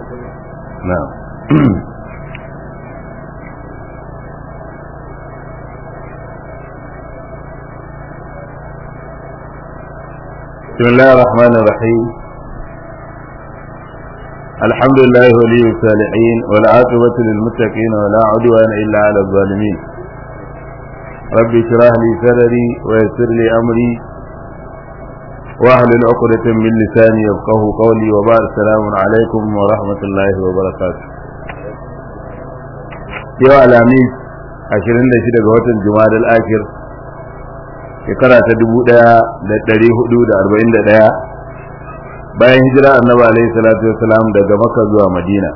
na'am بسم الله الرحمن الرحيم الحمد لله ولي الصالحين والعاقبة للمتقين ولا عدوان إلا على الظالمين رب اشرح لي صدري ويسر لي أمري واحلل عقدة من لساني يفقه قولي وبعد السلام عليكم ورحمة الله وبركاته يا الأمين عشرين لشدة قوة الجماد الآخر shekara ta dubu ɗaya da ɗari hudu da arba'in da ɗaya bayan hijira annabi alaihi salatu wasalam daga maka zuwa madina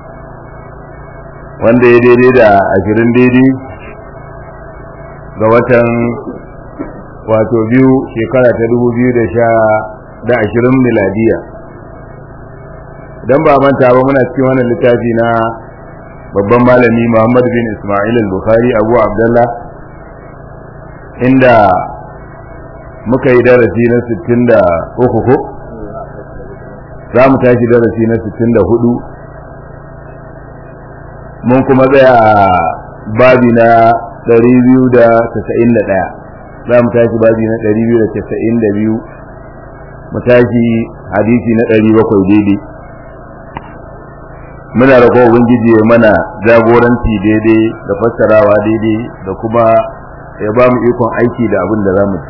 wanda ya daidai da ashirin daidai ga watan wato biyu shekara ta dubu biyu da sha da ashirin miladiya idan ba manta ba muna cikin wannan littafi na babban malami muhammad bin ismail al-bukhari abu abdullah inda muka yi darasi na 63 ko za mu tashi darasi na 64 mun kuma tsaya a babi na 291 za mu tashi babi na 292 mu tashi hadisi na 700 daidai muna roƙon ubangiji ya mana jagoranci daidai da fassarawa daidai da kuma ya ba mu ikon aiki da abin da za mu ci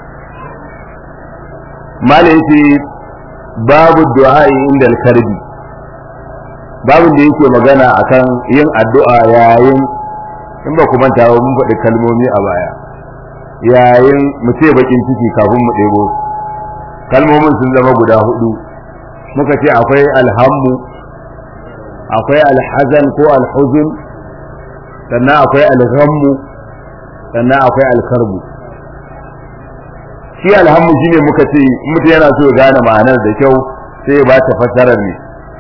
mala yace babu du'a inda al-karbi babu da yake magana akan yin addu'a yayin in ba ku manta ba mun faɗi kalmomi a baya yayin mu ce bakin ciki kafin mu ɗebo kalmomin sun zama guda hudu muka ce akwai alhammu akwai alhazan ko alhuzun sannan akwai alghammu sannan akwai alkarbu shi alhammu shine muka ce mutum yana so ya gane ma'anar da kyau sai ya bata fassarar ne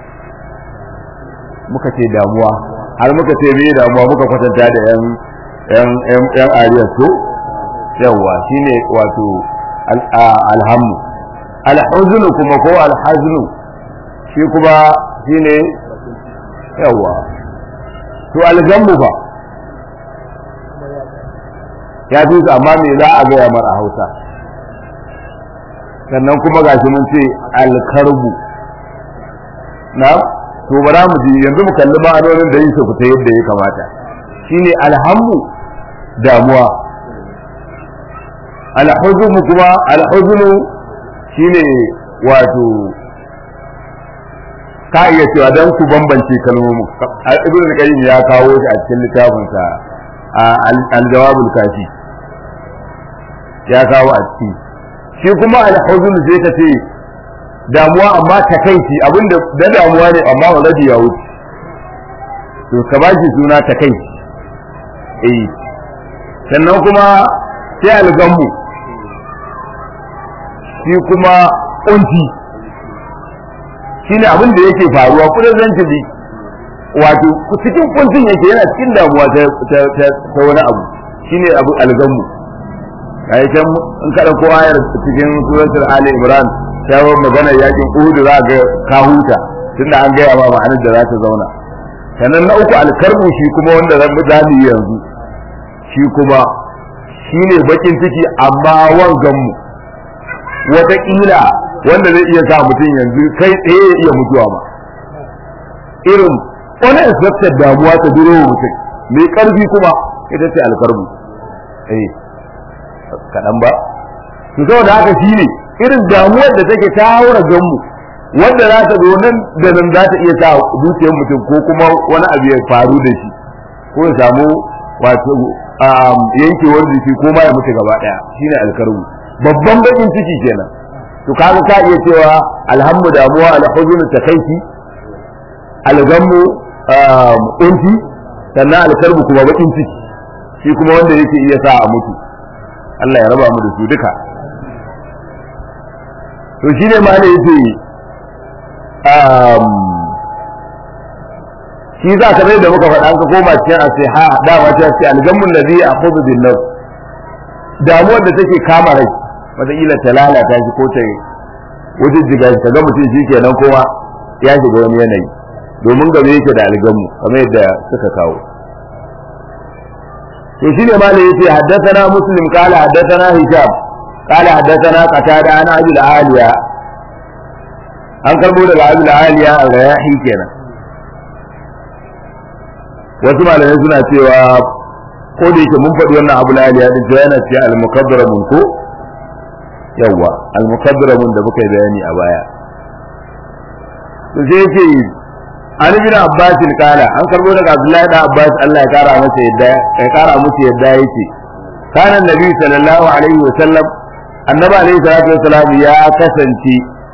muka ce damuwa har muka ce me damuwa muka kwatanta da yan yan yan yan ariya to yawa shine wato alhammu alhuznu kuma ko alhaznu shi kuma shine yawa to algammu fa ya fi amma me za a gaya mara hausa sannan kuma gashi mun ce alkarbu na to bara mu ji yanzu mu kalli ma'anonin da yin su fita yadda ya kamata shine alhammu damuwa alhuznu kuma alhuznu shine wato ka iya cewa dan ku bambance kalmomin ibnu qayyim ya kawo shi a cikin littafin sa al-jawabul kafi ya kawo a ciki shi kuma alhuzun sai ka ce damuwa amma takaici abinda da damuwa ne amma waladi ya wuce to ka ba shi suna takaici eh sannan kuma sai algammu shi kuma kunci shine abin da yake faruwa kudin zancili wato cikin kuncin yake yana cikin damuwa ta wani abu shine abu algammu ai can in kada ko ayar cikin suratul ali imran ta yi magana yakin uhud za ga ka huta tunda an gaya ma ma'anar da za ta zauna sannan na uku alkarbu shi kuma wanda zan mu zamu yanzu shi kuma shine bakin ciki amma wangan mu wataƙila wanda zai iya sa mutum yanzu kai tsaye ya iya mutuwa ma irin wani expected damuwa ta duro mutum mai karfi kuma ita ce alkarbu eh kaɗan ba to saboda haka shi ne irin damuwar da take ta haura ganmu wanda za ta zo nan da nan za ta iya sa zuciyar mutum ko kuma wani abu ya faru da shi ko ya samu wato yankewar jiki ko ma ya mutu gaba ɗaya shine alkarbu babban bakin ciki kenan to kaga ka iya cewa alhamdu damuwa alhuzun takaici algammu unti sannan alkarbu kuma bakin ciki shi kuma wanda yake iya sa a mutu Allah ya raba mu da su duka to shine ma da yake um shi za ka da muka faɗa ka koma cikin asiha dama ta ce algammun ladhi ya'khudhu bin nafs damuwar da take kama rai wataƙila ta lalata shi ko ta wajen jiga shi kaga mutum shi kenan kowa ya shiga wani yanayi domin game yake da algamu kamar yadda suka kawo to shine malai yace haddathana muslim qala haddathana hisham qala haddathana qatada ana abi aliya an karbo daga abi aliya al-rayahi kenan wasu malamai suna cewa ko da yake mun faɗi wannan abu aliya din cewa yana cewa al-mukabbaramun ko yawa al-mukabbaramun da muka yi bayani a baya to sai yace an bin abbas kala an karbo daga abdullahi da abbas Allah ya kara masa yadda ya kara musu yadda yake kana nabi sallallahu alaihi wa sallam annabi alaihi salatu wasalam ya kasance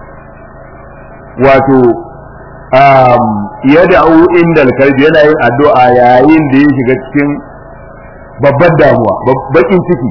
wato um yad'u inda kalbi yana yin addu'a yayin da ya shiga cikin babbar damuwa bakin ciki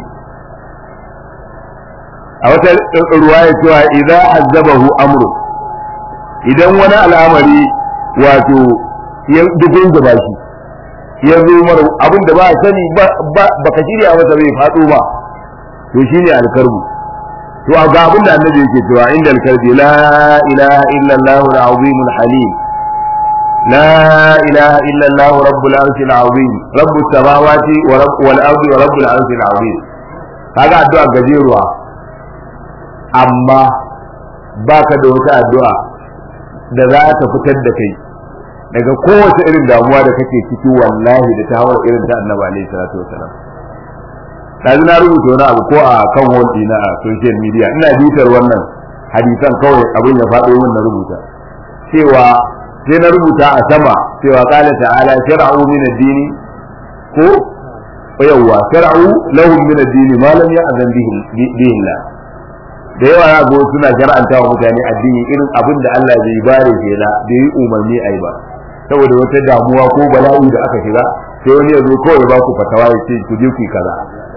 a wata ruwaya cewa idza azabahu amru idan wani al'amari wato ya dubin da bashi ya zo mara abin da ba sani ba ka shirya masa bai faɗo ba to shine alkarbu to a ga abin da annabi yake cewa inda alkarbi la ilaha illa allah al-azim al-halim la ilaha illa allah rabbul arshi al-azim rabbus samawati wa rabb wal ardi wa rabbul arshi al-azim kaga addu'a gajeruwa amma baka da wata addu'a da za ta fitar da kai daga kowace irin damuwa da kake ciki wallahi da ta hawar irin ta annabi alaihi salatu wasalam yanzu na rubuta wani abu ko a kan wall na a social media ina bitar wannan hadisan kawai abin ya faɗo min na rubuta cewa sai na rubuta a sama cewa qala ta'ala shar'u min ad-dini ko yawwa shar'u lahum min ad-dini ma lam ya'zan bihi bihi da yawa ya go suna shar'anta wa mutane addini irin abin da Allah bai bare shi da bai yi umarni ai ba saboda wata damuwa ko bala'i da aka shiga sai wani ya zo kawai ba ku fatawa ya ce ku je ku kaza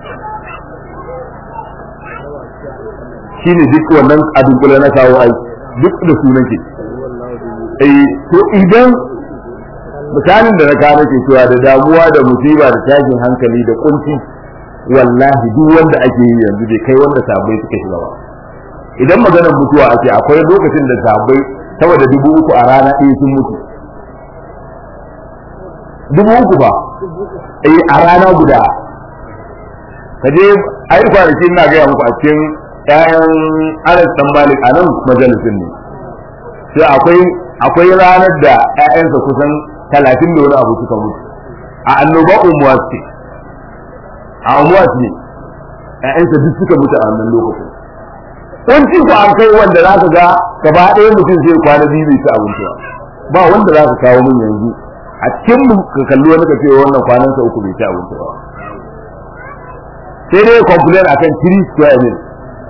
shine duk wannan abin kula na kawo ai duk da sunan ke eh to idan misalin da na kawo nake cewa da damuwa da musiba da tashin hankali da kunci wallahi duk wanda ake yi yanzu bai kai wanda sabai suka shiga ba idan maganar mutuwa ake akwai lokacin da sabai saboda dubu uku a rana ɗaya sun mutu dubu uku ba eh a rana guda ka je ai kwanaki ina gaya muku a cikin ƴaƴan Anas dan Malik a nan majalisin ne sai akwai akwai ranar da ƴaƴansa kusan talatin da wani abu suka mutu a annoba umuwas ce a umuwas ne ƴaƴansa duk suka mutu a wannan lokacin wanci ku an kai wanda za ka ga gaba ɗaya mutum zai kwana biyu bai ci abinci ba ba wanda za ka kawo min yanzu a cikin mu ka kalli wani ka ce wannan kwanan sa uku bai ci abinci ba sai dai complain akan 3 square meal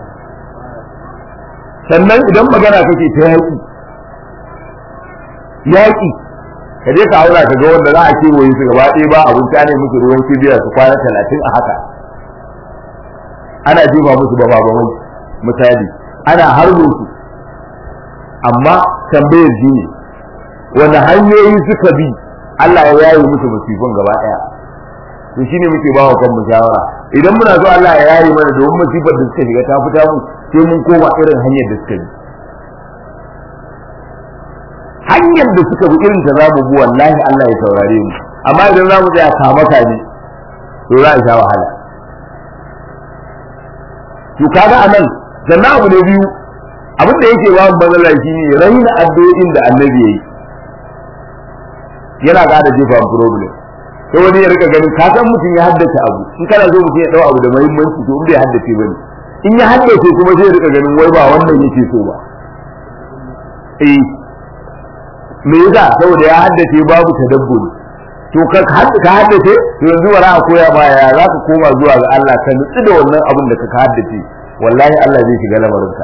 sannan idan magana kake ta yaƙi yaƙi ka je ka aura ka ga wanda za a kewaye su gaba ɗaya ba abinci ne musu ruwan kibiya su kwana talatin a haka ana jefa musu ba ba misali ana harbo su amma tambayar shi ne wani hanyoyi suka bi Allah ya yaye musu musifin gaba daya to shine muke bawa kan mu shawara idan muna so Allah ya yaye mana domin musifar da suka shiga ta fita mu sai mun koma irin hanyar da suka bi hanyar da suka bi irin ta zamu bi wallahi Allah ya saurare mu amma idan zamu tsaya kama kaji to za a sha wahala to kaga anan sannan abu da biyu abin da yake ba bazala shi ne raina addu'o'in da annabi yayi yana ga da jefa problem sai wani ya rika ganin ka san mutum ya haddace abu in kana so mutum ya dau abu da muhimmanci to in bai haddace bane in ya haddace kuma sai ya rika ganin wai ba wannan yake so ba eh me yasa saboda ya haddace babu tadabburi to ka ka haddace to yanzu wara a koya ba ya za ka koma zuwa ga Allah ka nutsu da wannan abin da ka haddace wallahi Allah zai shiga lamarinka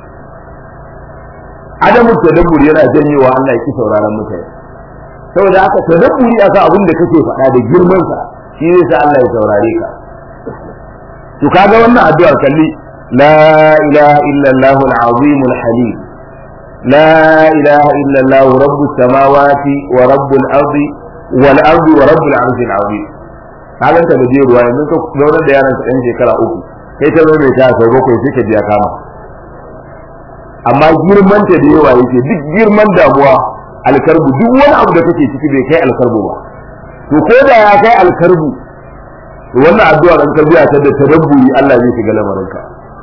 adamu tadabbur yana janyewa Allah ya ki sauraron mutane saboda haka tadabburi aka abin da kake faɗa da girman sa shi ne sa Allah ya saurare ka to kaga wannan addu'ar kalli la ilaha illa Allah al-azim al-halim la ilaha illa Allah rabbus samawati wa rabbul ardi wal ardi wa rabbul arshi al-azim kaga ta da ruwa yanzu ka zauna da yaran ɗan shekara uku kai ta zo mai ta sau bakwai sai ka biya kama amma girman ta da yawa yake duk girman damuwa alkarbu duk wani abu da kake ciki bai kai alkarbu ba to ko da ya kai alkarbu to wannan addu'a dan tarbiya ta da tadabburi Allah zai shiga lamarinka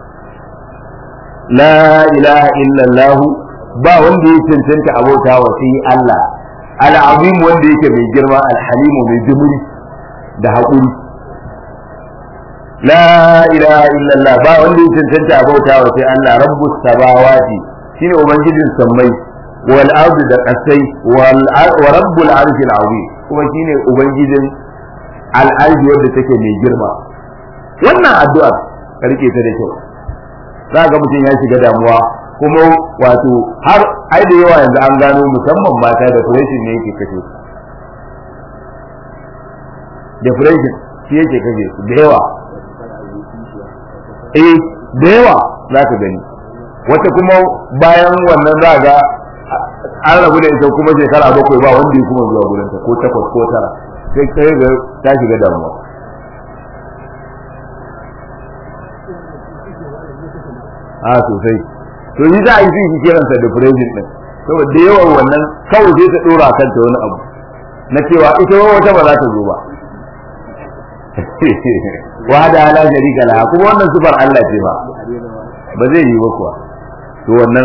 la ilaha illallah ba wanda ya cancanta abota wa sai Allah al-azim wanda yake mai girma al-halim mai jimri da haƙuri la ilaha illallah ba wanda ya cancanta abota wa sai Allah rabbus samawati shine ubangijin sammai wal ardi da kasai wal wa rabbul arshil azim kuma shine ubangijin al-arshi wanda take mai girma wannan addu'a karke ta da kyau za ga mutum ya shiga damuwa kuma wato har ai da yawa yanzu an gano musamman mata da depression ne yake kashe su depression shi yake kashe su da yawa eh da yawa za ka gani wata kuma bayan wannan za ga an rabu da ita kuma shekara bakwai ba wanda ya kuma zuwa gurinta ko takwas ko tara sai kai ga ta shiga damuwa a sosai to yi za a yi fi kiransa depression din saboda da yawan wannan kawai sai ta dora kanta wani abu na cewa ita wata ba za ta zo ba wa da ala sharika laha kuma wannan sifar Allah ce ba ba zai yi ba kuwa to wannan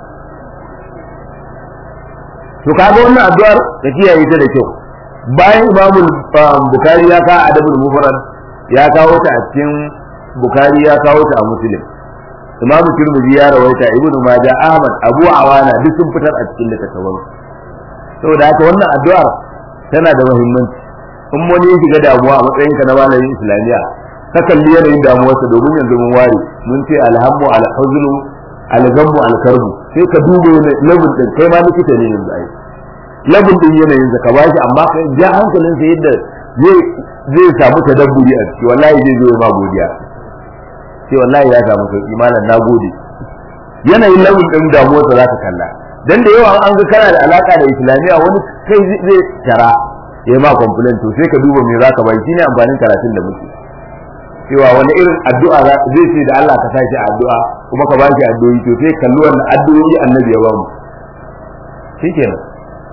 to kaga wannan addu'ar da kiyaye ta da kyau bayan imamul bukari ya kawo adabul mufrad ya kawo ta a cikin bukari ya kawo ta a muslim imam tirmidhi ya rawaita ibnu majah ahmad abu awana duk sun fitar a cikin littattafan saboda haka wannan addu'ar tana da muhimmanci in wani ya shiga damuwa a matsayin ka na malamin islamiya ka kalli yanayin damuwarsa domin yanzu mun ware mun ce alhammu alhuznu algammu alkarbu sai ka duba labin din kai ma likita ne yanzu ai labin din yanayin sa ka bashi amma ka ja hankalin sa yadda zai zai samu tadabburi a ciki wallahi zai zo ma godiya sai wallahi ya samu sauki malam nagode yanayin labin din damuwarsa za ka kalla dan da yawa an ga kana da alaka da islamiya wani kai zai tara ya ma complain to sai ka duba me zaka bai shine amfanin karatun da muke cewa wani irin addu'a zai ce da Allah ka sa shi addu'a kuma ka bashi addu'o'i to sai kalli wannan addu'o'i annabi ya ba mu shikenan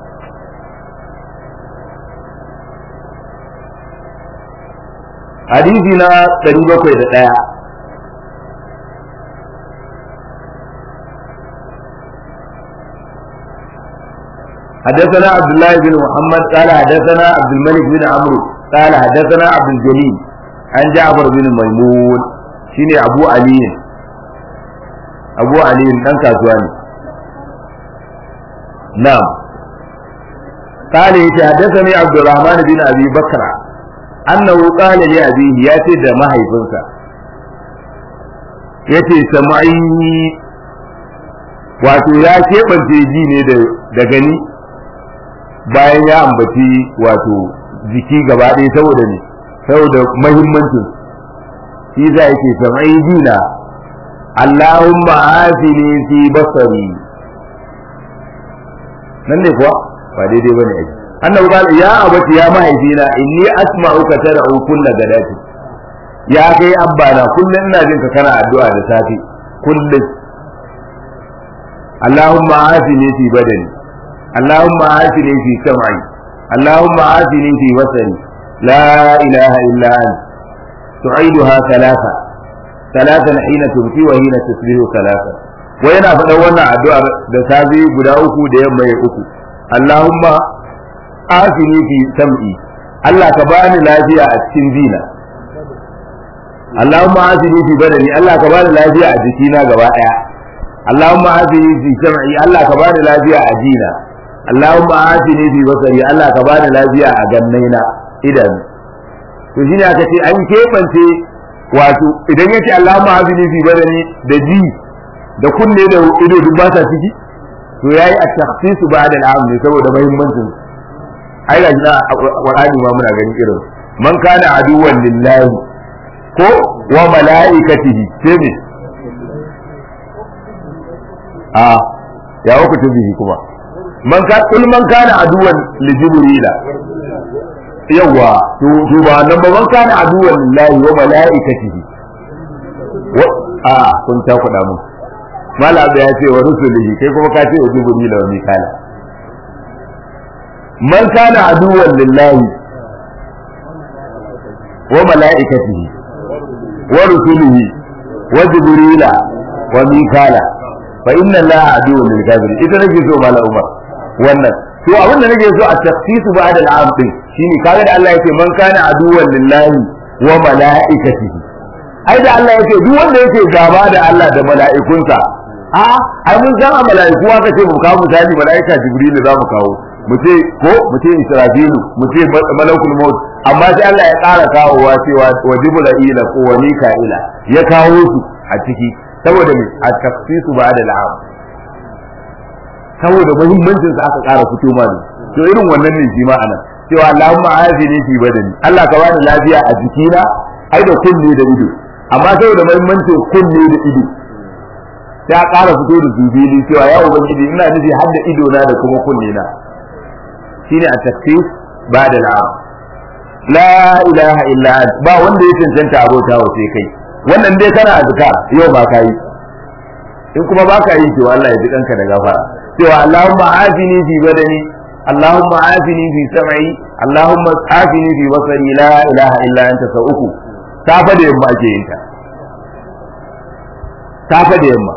hadisi na 701 حدثنا عبد الله بن محمد قال حدثنا عبد الملك بن عمرو قال حدثنا عبد الجليل عن جعفر بن ميمون شيني ابو علي ابو علي دان كاسواني نعم قال حدثني عبد الرحمن بن ابي بكر انه قال لابيه ياتي ده mahaifinsa yace samai wato ya keɓance ji ne da gani bayan ya ambaci wato jiki gaba ɗaya saboda ne saboda mahimmancin shi za yake samai dina Allahumma afini fi basari nan ne kuwa ba daidai bane ai annabi qala ya abati ya mahaifina inni asma'uka tad'u kullu gadati ya kai abbana kullun ina jin ka kana addu'a da safi kullun Allahumma afini fi badani اللهم عافني في سمعي اللهم عافني في بصري لا إله إلا أنت تعيدها ثلاثة ثلاثا حين تبكي وحين تصبح ثلاثة وينا فدونا الدعاء da safi guda uku da yamma ya uku Allahumma afini fi sam'i Allah ka bani lafiya a cikin dina Allahumma afini fi badani Allah ka bani lafiya a jikina gaba daya Allahumma afini fi sam'i Allah ka bani lafiya a jina Allahumma afini fi basari Allah ka bani lafiya a gannaina idan to shine aka ce an kebance wato idan yace Allahumma afini fi badani da ji da kunne da ido duk ba sa ciki to yayi at-takhsis ba'da al-am ne saboda muhimmancin ai ga na Qur'ani ma muna ganin irin man kana aduwan lillahi ko wa mala'ikatihi sai ne a ya wuku bihi kuma man ka kul man kana aduwan li jibrila yawa to to ba nan ba man kana aduwan lillahi wa malaikatihi wa a kun ta kuɗa mu mala abu ya ce wa rusulihi kai kuma ka ce wa jibrila wa mikala man kana aduwwan lillahi wa mala'ikatihi wa rusulihi wa jibrila wa mikala fa inna allaha aduwwun lil kafirin ita nake so mala umar wannan to abin da nake so a tafsisu ba'da al'am din shine kaga da Allah yake man kana aduwwan lillahi wa mala'ikatihi ai da Allah yake duk wanda yake gaba da Allah da mala'ikunsa a ai mun san a mala'iku aka ce mu kawo misali mala'ika jibril za mu kawo mu ce ko mu ce israfilu mu ce malakul maut amma sai Allah ya ƙara kawowa cewa wa jibril ko wa mika'ila ya kawo su a ciki saboda me a tafsisu ba da al'am saboda muhimmancin sa aka ƙara fito ma ne to irin wannan ne shi ma anan cewa Allahumma afini fi badani Allah ka bani lafiya a jikina ai da kunne da ido amma saboda muhimmancin kunne da ido ya ƙara fito da zubili cewa ya ubangiji ina nufi har da ido na da kuma kunne na shine a tafsir ba da al'am la ilaha illa ba wanda ya cancanta abota wa sai kai wannan dai kana azkar yau ba ka yi in kuma ba ka yi cewa Allah ya ji kanka da gafara cewa Allahumma afini fi badani Allahumma afini fi sam'i Allahumma afini fi basari la ilaha illa anta sau uku safa da yamma ake yin ta safa da yamma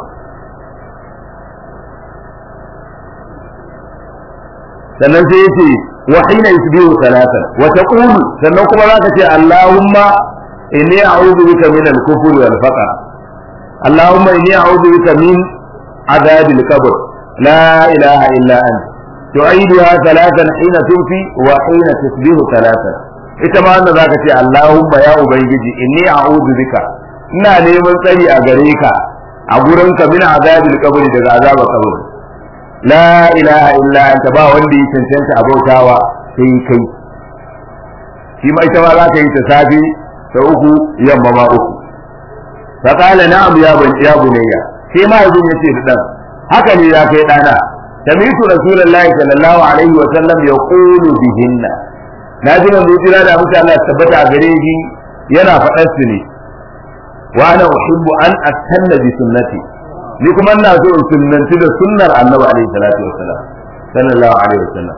sannan sai yace wa hina yusbihu salatan wa taqulu sannan kuma zaka ce Allahumma inni a'udhu bika min al-kufri wal faqr Allahumma inni a'udhu bika min عذاب القبر لا إله إلا أنت تعيدها ثلاثا حين تنفي وحين تصبح ثلاثا ita ma wanda zaka ce Allahumma ya ubangiji inni a'udhu bika ina neman tsari a gare ka a gurin ka min azabil qabri daga azabar qabr la ilaha illa anta ba wanda ya cancanta abautawa sai kai shi ma ita ma zaka yi ta safi ta uku yamma ma uku fa qala na'am ya ban ya bunayya sai ma yanzu yace da dan haka ne ya kai dana sami'tu rasulullahi sallallahu alaihi wa sallam yaqulu bihinna na ji manzo jira da mutum Allah tabbata a gare shi yana faɗar su ne wa ana uhibbu an astanna bi sunnati ni kuma ina so in sunnanci da sunnar annabi alaihi salatu wassalam sallallahu alaihi wasallam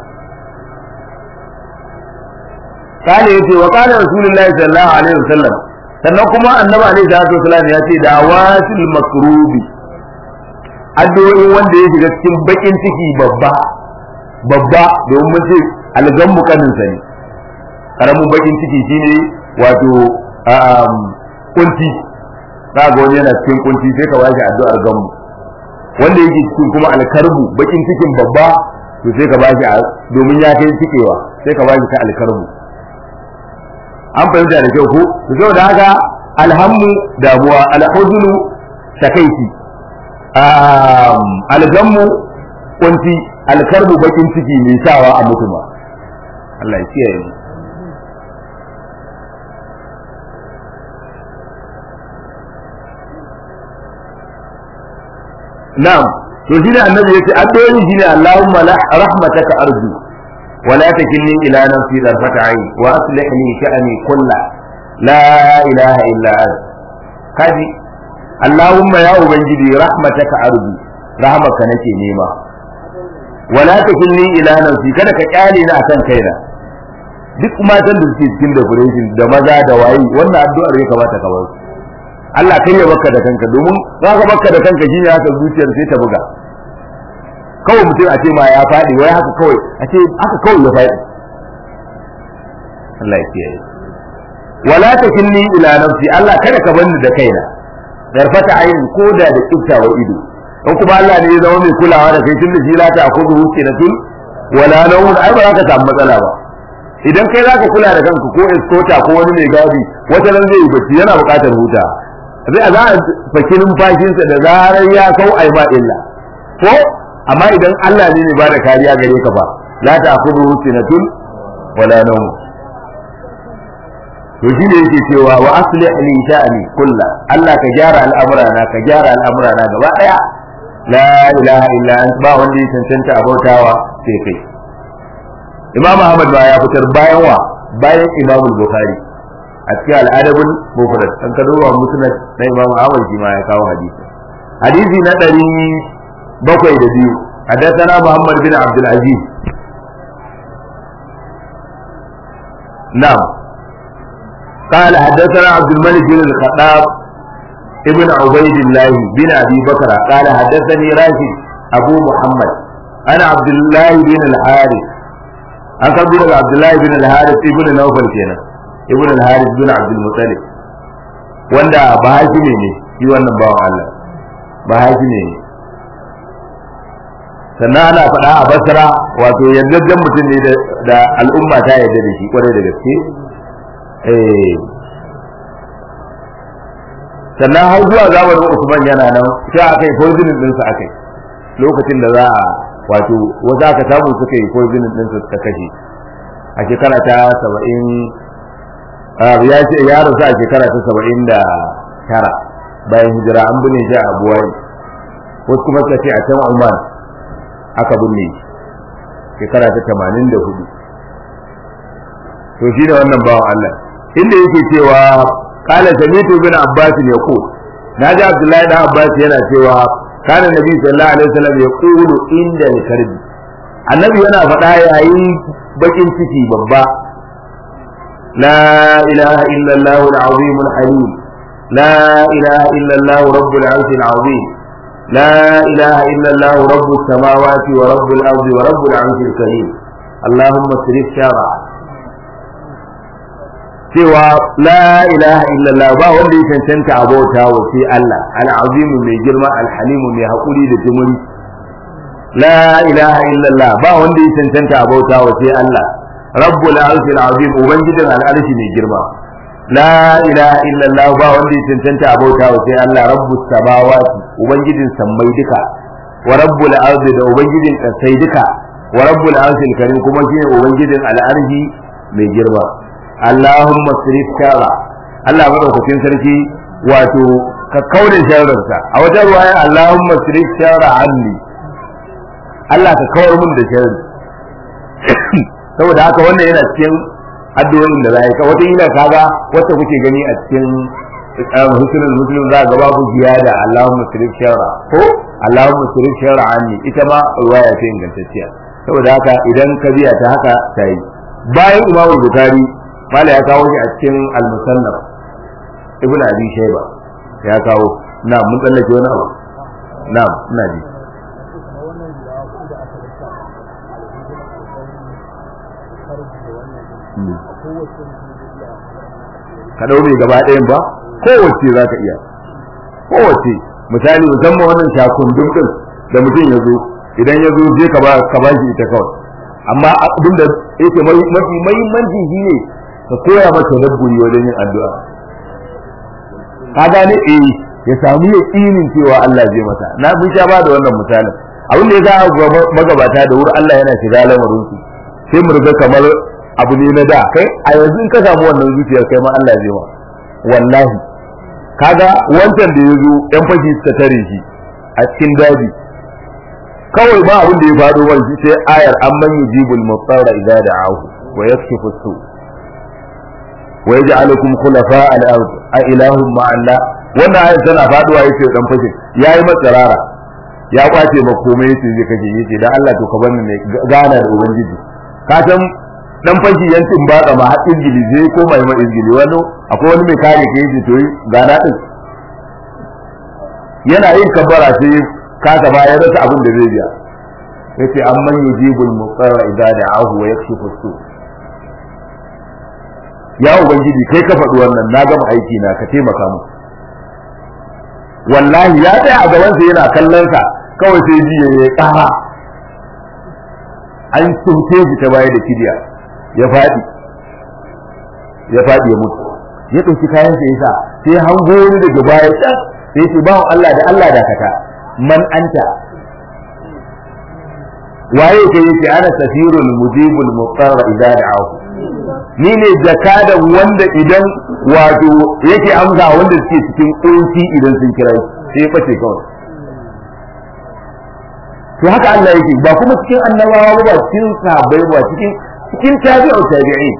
kale yace wa kana rasulullahi sallallahu alaihi wasallam sannan kuma annabi alaihi salatu wassalam ya ce da wasil makrubi addu'o'in wanda ya shiga cikin bakin ciki babba babba domin mun ce algammu kaninsa ne karamin bakin ciki shine wato kunci za ga wani yana cikin kunci sai ka bashi addu'ar gammu wanda yake cikin kuma alkarbu bakin cikin babba to sai ka bashi domin ya kai cikewa sai ka bashi ta alkarbu an fahimta da kyau ko to saboda haka alhammu damuwa alhuznu takaici algammu kunci alkarbu bakin ciki mai sawa a mutuma Allah ya kiyaye mu na'am to shine annabi yace addu'o'i shine Allahumma la rahmataka arju wa la takilni ila nafsi darfata ayn wa aslih li sha'ni kulla la ilaha illa ant kaji Allahumma ya ubangiji rahmataka arju rahmaka nake nema wa la takilni ila nafsi kada ka kyale ni akan kaina duk matan da suke cikin decoration da maza da wayi wannan addu'ar ya kamata ka bar su Allah kai ya baka da kanka domin za ka baka da kanka shine haka zuciyar sai ta buga kawai mutum a ce ma ya faɗi wai haka kawai a ce haka kawai ya faɗi Allah ya kiyaye wala takilni ila nafsi Allah kada ka bani da kaina darfata ayin koda da kiftawa ido in kuma Allah ne ya zama mai kulawa da kai tunda shi la ta akudu hukinatun wala nawun ai ba za ka samu matsala ba idan kai za ka kula da kanka ko escota ko wani mai gadi wata nan zai yi bacci yana buƙatar huta zai a za a faki numfashinsa da zarar ya kau ai ba illa ko amma idan Allah ne ne ba da kariya gare ka ba la ta akudu sinatun wala nawm to shi ne yake cewa wa aslih li sha'ani kullu Allah ka gyara al'amura na ka gyara al'amura na gaba daya la ilaha illa anta ba wanda ya cancanta abautawa sai kai Imam Ahmad ba ya fitar bayan wa bayan Imam Bukhari a cikin al'adabul mufrad an ka duba musnad na Imam Ahmad shi ma ya kawo hadisi hadisi na ɗari bakwai da biyu حدثنا محمد بن عبد العزيز na'am قال حدثنا عبد الملك بن الخطاب ابن عبيد الله بن ابي بكر قال حدثني راشد ابو محمد انا عبد الله بن الحارث an karbi daga Abdullahi bin al-Harith ibn Nawfal kenan ibn al-Harith bin Abdul Muttalib wanda ba hakimi ne shi wannan bawan Allah ba hakimi ne sannan ana faɗa a Basra wato yardajjen mutum ne da al'umma ta yarda da shi kwarai da gaske eh sannan har zuwa zamanin Usman yana nan sai aka yi poisoning ɗinsa aka yi lokacin da za a wato wasu aka samu suka yi poisoning ɗinsa ta kashe a shekara ta saba'in ya ce ya rasu a shekara ta saba'in da tara bayan hijira an binne shi a abuwai wasu kuma suka ce a can Oman aka binne shekara ta tamanin da hudu to shi ne wannan bawan Allah inda yake cewa قال سمعت ابن عباس يقول ناجي عبد الله بن عباس yana cewa kana nabi sallallahu alaihi wasallam yaqulu inda al-karb annabi yana faɗa yayin bakin ciki babba la ilaha illa allah al-azim al-halim la ilaha illa allah rabbul arsh al-azim la ilaha illa allah rabbus samawati wa rabbul ardi wa rabbul arsh al-karim اللهم اصرف شرع cewa la ilaha illallah ba wanda ya cancanta a bauta wa sai Allah al-azimu mai girma al-halimu mai hakuri da jimuri la ilaha illallah ba wanda ya cancanta a bauta wa sai Allah rabbul arshil azim ubangijin al-arshi mai girma la ilaha illallah ba wanda ya cancanta a bauta wa sai Allah rabbus samawati ubangijin sammai duka wa rabbul ardi da ubangijin kasai duka wa rabbul arshil karim kuma shine ubangijin al-arshi mai girma Allahumma sirif shara Allah madaukakin sarki wato ka kaure sharrinsa a wajen ruwaya Allahumma sirif shara anni Allah ka kawar mun da sharri saboda haka wannan yana cikin addu'o'in da zai ka wata ila kaga wacce kuke gani a cikin husnul muslim za ga babu ziyada Allahumma sirif shara ko Allahumma sirif shara anni ita ma ruwaya ce ingantacciya saboda haka idan ka biya ta haka ta yi bayan Imam Bukhari mala ya kawo shi a cikin al-musannaf ibn abi shayba ya kawo na mun tsallake wani abu na ina ji ka dau mai gaba ɗayan ba kowace za ka iya kowace misali musamman wannan shakundun din da mutum ya zo idan ya zo je ka ba shi ita kawai amma abin da yake mafi mahimmanci shine ka koya masa dabburi wajen yin addu'a ka gane eh ya samu yaqinin cewa Allah zai masa na mun sha ba da wannan misalin abin da ya ga magabata da wuri Allah yana shiga lamarin su sai mu riga kamar abu ne na da kai a yanzu in ka samu wannan zuciyar kai ma Allah zai ma wallahi kaga wancan da ya zo yan fashi suka tare shi a cikin daji kawai ba abin da ya faɗo wani sai ayar amman yujibul mutsara idza da'ahu wa yakshifu su wa yaj'alukum khulafa al-ard a ilahum ma Allah wannan ayar tana faduwa yace dan fashe yayi matsarara ya kwace ma komai yace zai kaje yace dan Allah to ka bar ni gana da ubangiji ka san dan fashi yancin ba ma har izgili zai koma yi ma izgili wani akwai wani mai kare ka yace to gana din yana yin kabbara sai kasa ba ya rasa abin da zai biya yace amman yujibul muqarra idza da'ahu wa yakshifu su ya ubangiji kai ka faɗi wannan na gama aiki na ka taimaka mu wallahi ya tsaya a gaban sa yana kallon sa kawai sai ji ya ƙara an tunte shi ta baya da kidiya ya faɗi ya faɗi ya mutu ya ɗauki kayan sa yasa sai hango wani daga baya can sai ce bawan Allah da Allah dakata man anta waye kai yace ana safirul mujibul muqarra idza da'ahu ni ne jakadan wanda idan wato yake amsa wanda suke cikin kunci idan sun kira sai bace kawai to haka Allah yake ba kuma cikin annabawa ba cikin sahabbai ba cikin cikin tabi'u tabi'in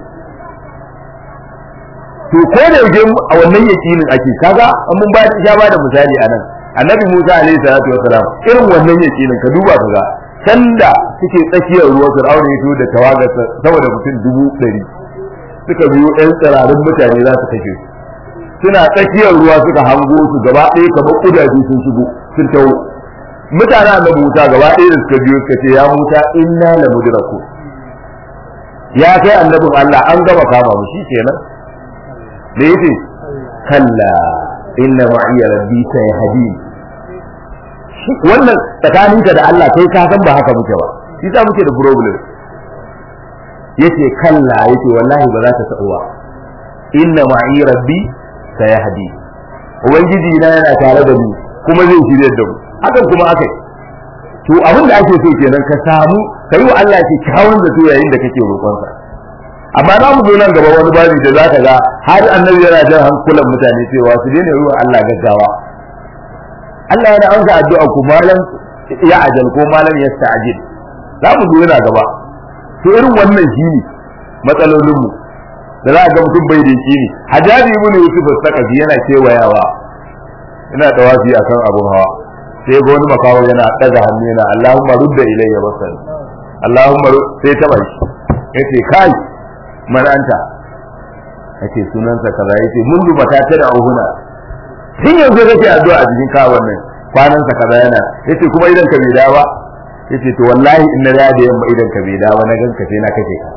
to ko da yake a wannan yakinin ake kaga mun ba ya ba da misali anan annabi Musa alaihi salatu wasalam irin wannan yakinin ka duba kaga sanda suke tsakiyar ruwa Fir'auna ya da tawagarsa saboda mutum dubu ɗari suka biyo ɗan tsirarin mutane za su kashe su suna tsakiyar ruwa suka hango su gaba ɗaya kamar kudaje sun shigo sun taho mutane annabi Musa gaba ɗaya da suka biyo suka ce ya Musa inna la mudraku ya kai annabin Allah an gama kama mu kenan da yace kalla inna ma'iya rabbi sayahdi wannan tsakaninka da Allah kai ka san ba haka muke ba shi sa muke da problem yace kalla yace wallahi ba za ta sa'u ba inna ma'i rabbi sayahdi ubangiji na yana tare da ni kuma zai shirye da mu hakan kuma akai to abin da ake so kenan ka samu kai wa Allah ke kawon da to yayin da kake roƙon sa amma za mu zo nan gaba wani babi da zaka ga har annabi yana jan hankulan mutane cewa su daina yi wa Allah gaggawa Allah yana amsa addu'a ku malam ya ajal ko malam ya sta'jil za mu zo yana gaba to irin wannan shine matsalolin mu da za a ga mutum bai da shi ne hajjaji ibn yusuf as-saqafi yana kewayawa ina tawafi akan abun hawa sai ga wani makawo yana daga hannu yana Allahumma rudda ilayya basari Allahumma sai ta bai yace kai man anta yace sunansa kaza yace mun duba ta tada auhuna tun yanzu kake addu'a a cikin ka wannan kwanan sa kaza yana yace kuma idan ka bai dawa yace to wallahi in na da yamma idan ka bai dawa na ganka sai na kake ka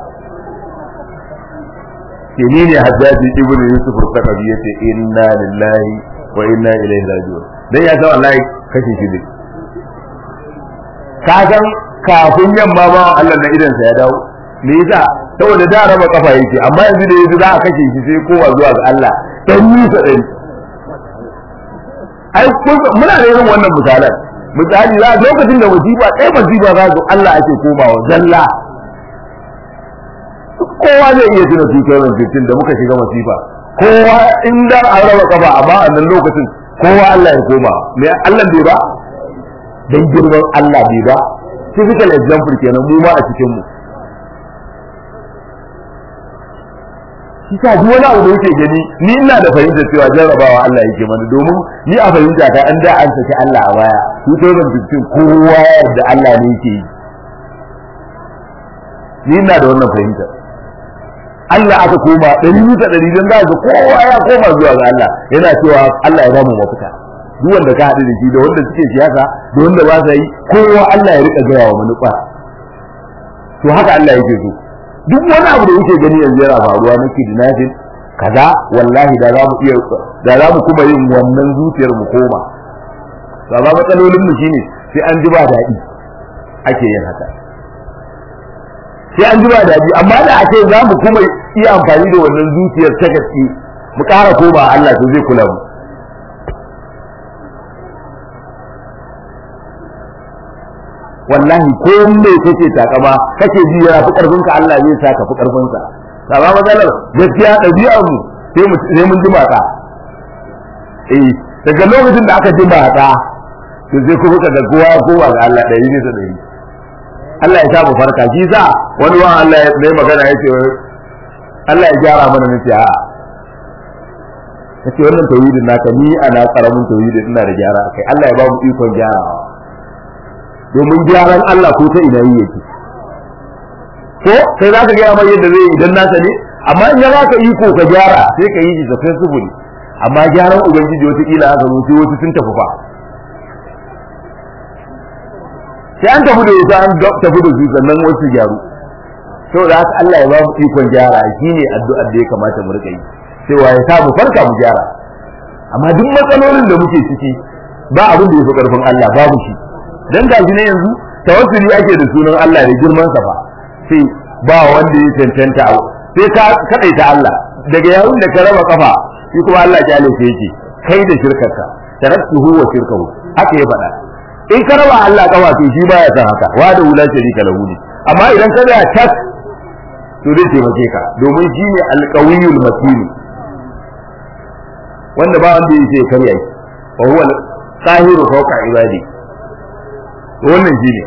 ke ni ne hajjaji ibn yusuf al-saqafi yace inna lillahi wa inna ilaihi raji'un dan ya san wallahi kashe shi ne ka san kafin yamma ma Allah na idan sa ya dawo me yasa saboda da raba kafa yake amma yanzu da yanzu za a kashe shi sai kowa zuwa ga Allah dan nisa ɗari ai muna da irin wannan misalan misali za lokacin da musiba ɗaya musiba za zo Allah ake komawa zalla kowa zai iya tuna 2015 da muka shiga masifa kowa in da an raba kafa amma a nan lokacin kowa Allah ya koma me Allah bai ba dan girman Allah bai ba typical example kenan mu ma a cikin mu shi sa duk wani abu da yake gani ni ina da fahimta cewa jarrabawa Allah yake mana domin ni a fahimta ta an da an saki Allah a baya 2015 kowa da Allah ne yake yi ni ina da wannan fahimta Allah aka koma ɗari bisa ɗari don za ga kowa ya koma zuwa ga Allah yana cewa Allah ya ba mu mafita duk wanda ka haɗu da shi da wanda suke siyasa da wanda ba sa yi kowa Allah ya rika gaya wa manufa to haka Allah yake so duk wani abu da yake gani yanzu yana faruwa na kidnapping kaza wallahi da za mu iya da za mu kuma yin wannan zuciyar mu koma to amma matsalolin mu shine sai an ji ba daɗi ake yin haka sai an ji ba daɗi amma da ake za mu kuma iya amfani da wannan zuciyar ta gaske mu ƙara koma Allah to zai kula mu wallahi ko me kake takama kake ji yana fi karfin ka Allah zai sa ka fi karfin sa amma matsalar gaskiya ɗabi'ar mu sai mu sai mun ji mata eh daga lokacin da aka ji mata to sai kuma ka ga kowa kowa ga Allah ɗari ne da ɗari Allah ya sa mu farka shi sa wani wa Allah ya mai magana ya ce Allah ya gyara mana nace a kace wannan tauhidin naka ni ana karamin tauhidin ina da gyara kai Allah ya ba mu ikon gyarawa domin gyaran Allah ko ta ina yake ko sai zaka ga mai yadda zai idan nasa ne amma in ya baka iko ka gyara sai ka yi shi da sufuri amma gyaran ubangiji wata kila aka zo sai wasu sun tafi fa sai an tafi da ita an tafi da su sannan wasu gyaru saboda haka Allah ya ba mu ikon gyara shine addu'ar da ya kamata mu rika yi cewa ya sa mu farka mu gyara amma duk matsalolin da muke ciki ba abin da ya fi karfin Allah babu shi dan gashi ne yanzu tawassuli ake da sunan Allah da girman sa fa sai ba wanda ya cancanta sai ka kadaita Allah daga yayin da ka raba kafa shi kuma Allah ya jale sai yake kai da shirkarka taraktuhu wa shirkahu haka ya faɗa in ka raba Allah kafa to shi baya san haka wa da wula sharika lahu ne amma idan ka da tas to zai taimake ka domin shi ne alqawiyul matin wanda ba wanda yake karya shi wa huwa qahiru fawqa ibadi wannan shi ne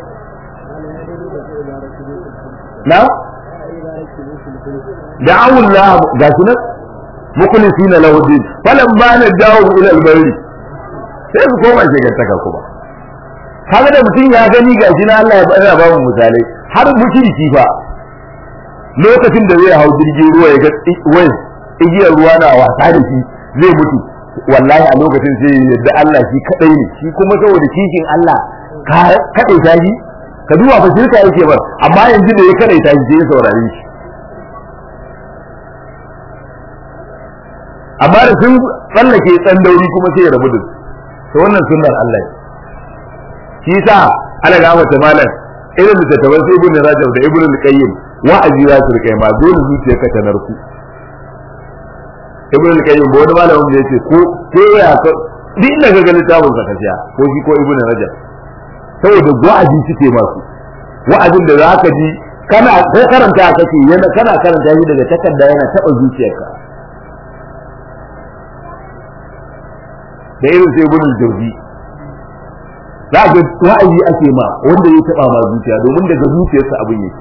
na da'awu Allah ga shi nan mukhlisina lahu din falan ma na dawo ila al-bari sai su koma shegantaka kuma kaga da mutum ya gani ga shi na Allah ya bada ba mu misalai har mushriki fa lokacin da zai hau jirgin ruwa ya ga wai igiyar ruwa na wasa da shi zai mutu wallahi a lokacin sai yadda Allah shi kadai ne shi kuma saboda kishin Allah ka kadai ta shi ka duba fa shirka yake ba amma yanzu da ya kadai ta shi sai ya saurare shi amma da sun tsallake tsandauri kuma sai ya rabu da su to wannan sunnar Allah ne shi yasa ana ga mata malam irin littattafan sai ibn rajab da ibn al-qayyim wa'azi za su rika ma dole zuciyarka ta narku ibn al-qayyim ba wani malamin da yace ko ko ya ka duk inda ka ga littafin sa kaciya ko shi ko ibn rajab saboda wa'azi suke masu wa'azin da za ka ji kana ko karanta kake yana kana karanta shi daga takarda yana taba zuciyarka da irin sai ibn al-jawzi za ga wa'azi ake ma wanda ya taba ma zuciya domin daga zuciyarsa abin yake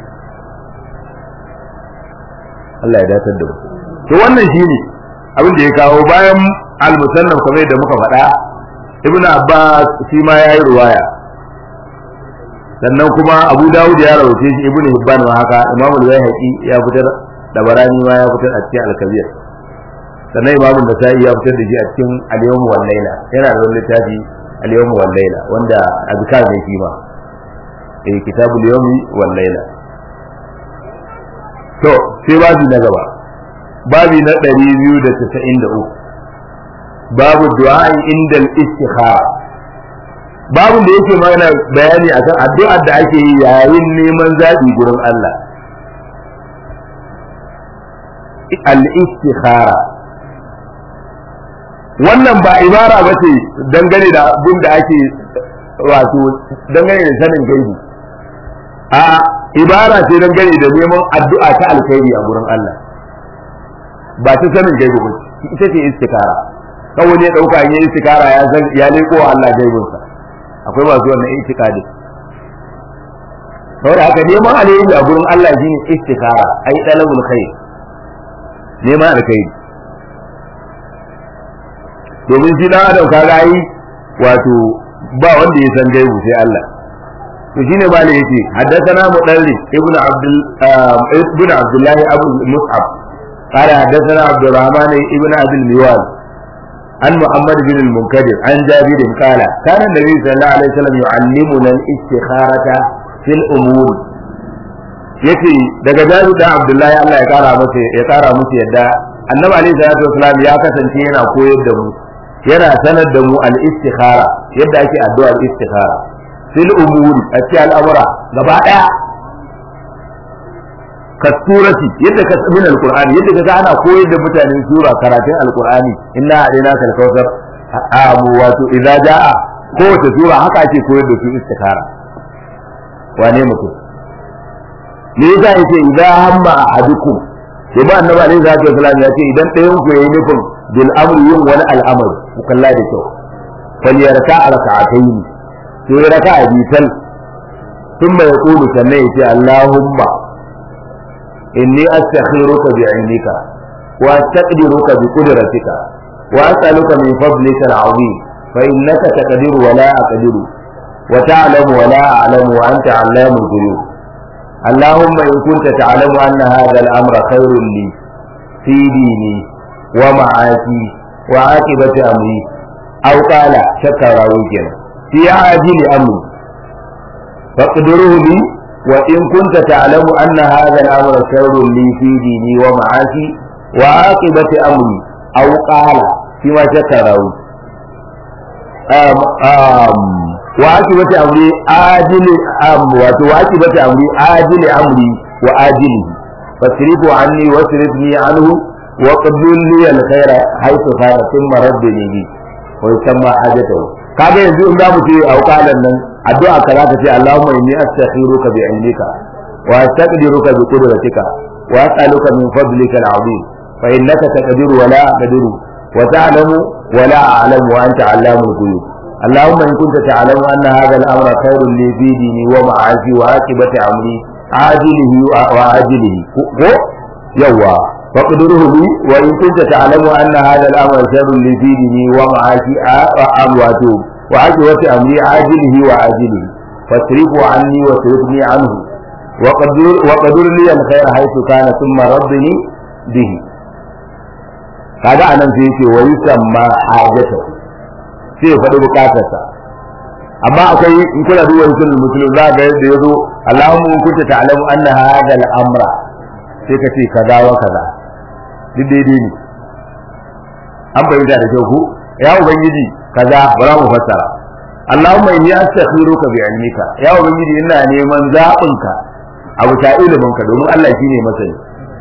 Allah ya datar da mu to wannan shine abin da ya kawo bayan al-musannaf kamar da muka faɗa ibnu abbas shi ma yayi ruwaya sannan kuma abu dawud ya rawace shi ibnu hibban ma haka imamu al-bayhaqi ya fitar da barani ma ya fitar a cikin al-kabir sannan imamu nasa'i ya fitar da shi a cikin al-yawm wal layla yana da wani littafi al-yawm wal layla wanda azkar ne shi ma eh kitabul yawmi wal layla to sai babi na gaba babi na 293 babu du'a inda al-istikhara babu da yake mana bayani akan addu'ar da ake yi yayin neman zabi gurin Allah al-istikhara wannan ba ibara ba ce dangane da abin da ake wato dangane da sanin gaibi a ibara ce dangane da neman addu'a ta alkhairi a gurin Allah ba ta sanin gaibi ba ita ce istikara kawai ne dauka ne istikara ya san ya leko Allah gaibinsa akwai masu wannan itikadi saboda haka neman alheri a gurin Allah shine istikara ai dalabul khair neman alkhairi domin shi dan adam kaga yi wato ba wanda ya san gaibu sai Allah to shine malai yace haddathana mudarris ibnu abdul ibnu abdullah abu mus'ab قال حدثنا عبد الرحمن ابن ابي الميوال عن محمد بن المنكدر عن جابر قال كان النبي صلى الله عليه وسلم يعلمنا الاستخارة في الأمور yace daga jaru da Abdullahi Allah ya kara masa ya kara musu yadda Annabi alaihi salatu wasalam ya kasance yana koyar da mu yana sanar da mu al-istikhara yadda ake addu'ar istikhara fil umuri a cikin al'amura gaba daya kasurati yadda ka min alqur'ani yadda ka ana koyar da mutane sura karatun alqur'ani inna alaina kal kautsar amu wato idza jaa kowace sura haka ake koyar da su istikhara wane mutum me yasa yake idza hamma ahadukum sai ba annabi alaihi salatu wasallam ya ce idan ɗayan ku yayi nufin bil amri yin wani al'amari ku kalla da kyau falyarka raka'atayn sai raka'a bital ثم يقول sannan yace Allahumma إني أستخيرك بعلمك وأستقدرك بقدرتك وأسألك من فضلك العظيم فإنك تقدر ولا أقدر وتعلم ولا أعلم وأنت علام الغيوب اللهم إن كنت تعلم أن هذا الأمر خير لي في ديني ومعاشي وعاقبة أمري أو قال شكر وجهه في عاجل أمري فاقدره لي وإن كنت تعلم أن هذا الأمر شر لي في ديني ومعاشي وعاقبة أمري أو قال فيما شكره أم أم وعاقبة أمري آجل أم وعاقبة أمري آجل أمري وآجله فاصرفه عني واصرفني عنه وقبل لي الخير حيث كان ثم ردني به ويسمى حاجته kaga yanzu in za mu ce a wukalan nan addu'a ka za ka ce Allahumma inni astakhiruka bi ilmika wa astaqdiruka bi qudratika wa as'aluka min fadlika al'azim fa innaka taqdiru wa la aqdiru wa ta'lamu wa la a'lamu wa anta 'allamul ghuyub اللهم إن كنت تعلم أن هذا الأمر خير لي في ديني ومعاشي وعاقبة أمري عاجله وآجله يوا فاقدره لي وإن كنت تعلم أن هذا الأمر شر لي في ديني ومعاشي أمواته وعاقبة أمري عاجله وآجله فاصرفه عني واصرفني عنه wa qadur wa qadur li al khair haythu kana thumma rabbini bihi kaga anan sai yake wa yusamma hajatu sai ya faɗi bukatarsa amma akwai in kuna duba sunan muslim za ga yadda yazo Allahumma in kunta ta'lamu anna hadha al-amra sai ka ce kaza wa kaza duk daidai ne an bayyana da kyau ku ya ubangiji kaza bara mu fassara Allahumma inni astakhiruka bi ilmika ya ubangiji ina neman zabinka a bisa iliminka domin Allah shine masani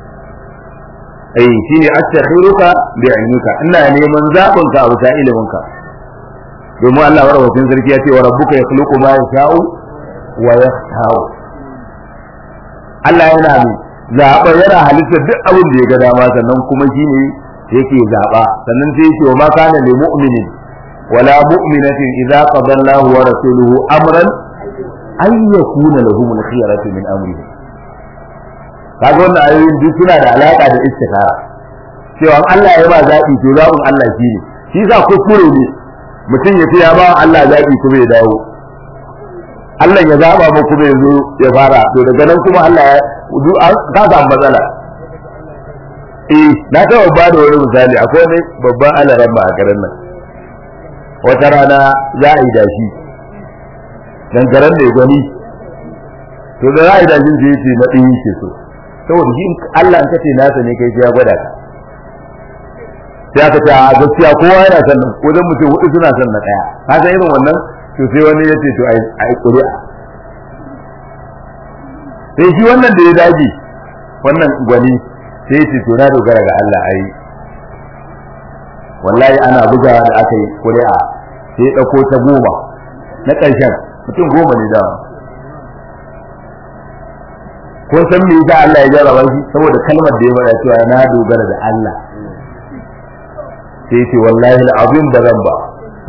eh shine astakhiruka bi ilmika ina neman zabinka a bisa iliminka domin Allah warwacin sarki ya ce wa rabbuka yakhluqu ma yasha'u wa yakhtaru Allah yana mai zaɓa yana halittar duk abin da ya ga dama sannan kuma shine yake zaɓa sannan sai yake wa ma kana lil mu'minin wala mu'minatin idza qada Allahu wa rasuluhu amran ay yakuna lahum al-khiyaratu min amrihi kaga wannan ayoyin duk suna da alaka da istikhara cewa Allah ya ba zaɓi to zaɓin Allah shine shi sa kuskure ne mutum ya ce ya ba Allah zaɓi kuma ya dawo Allah ya zaɓa mu kuma ya zo ya fara to daga nan kuma Allah ya ka samu matsala eh na taɓa ba da wani misali akwai wani babban alaran ma a garin nan wata rana za a yi dashi dangaren mai gwani to da za a yi dashin sai ce na ɗin ke so saboda shi Allah in ka ce nasa ne kai sai ya gwada ka sai aka ce a gaskiya kowa yana son nan wajen mutum hudu suna son na ɗaya ka san irin wannan to sai wani ya ce to a yi ƙuri'a sai shi wannan da ya dage wannan gwani sai ya ce to na dogara ga Allah ai wallahi ana bugawa da aka yi ƙuri'a sai ya ɗauko ta goma na ƙarshen mutum goma ne dama kun san me yasa Allah ya jarraba shi saboda kalmar da ya faɗa cewa na dogara da Allah sai ce wallahi al'azim da zan ba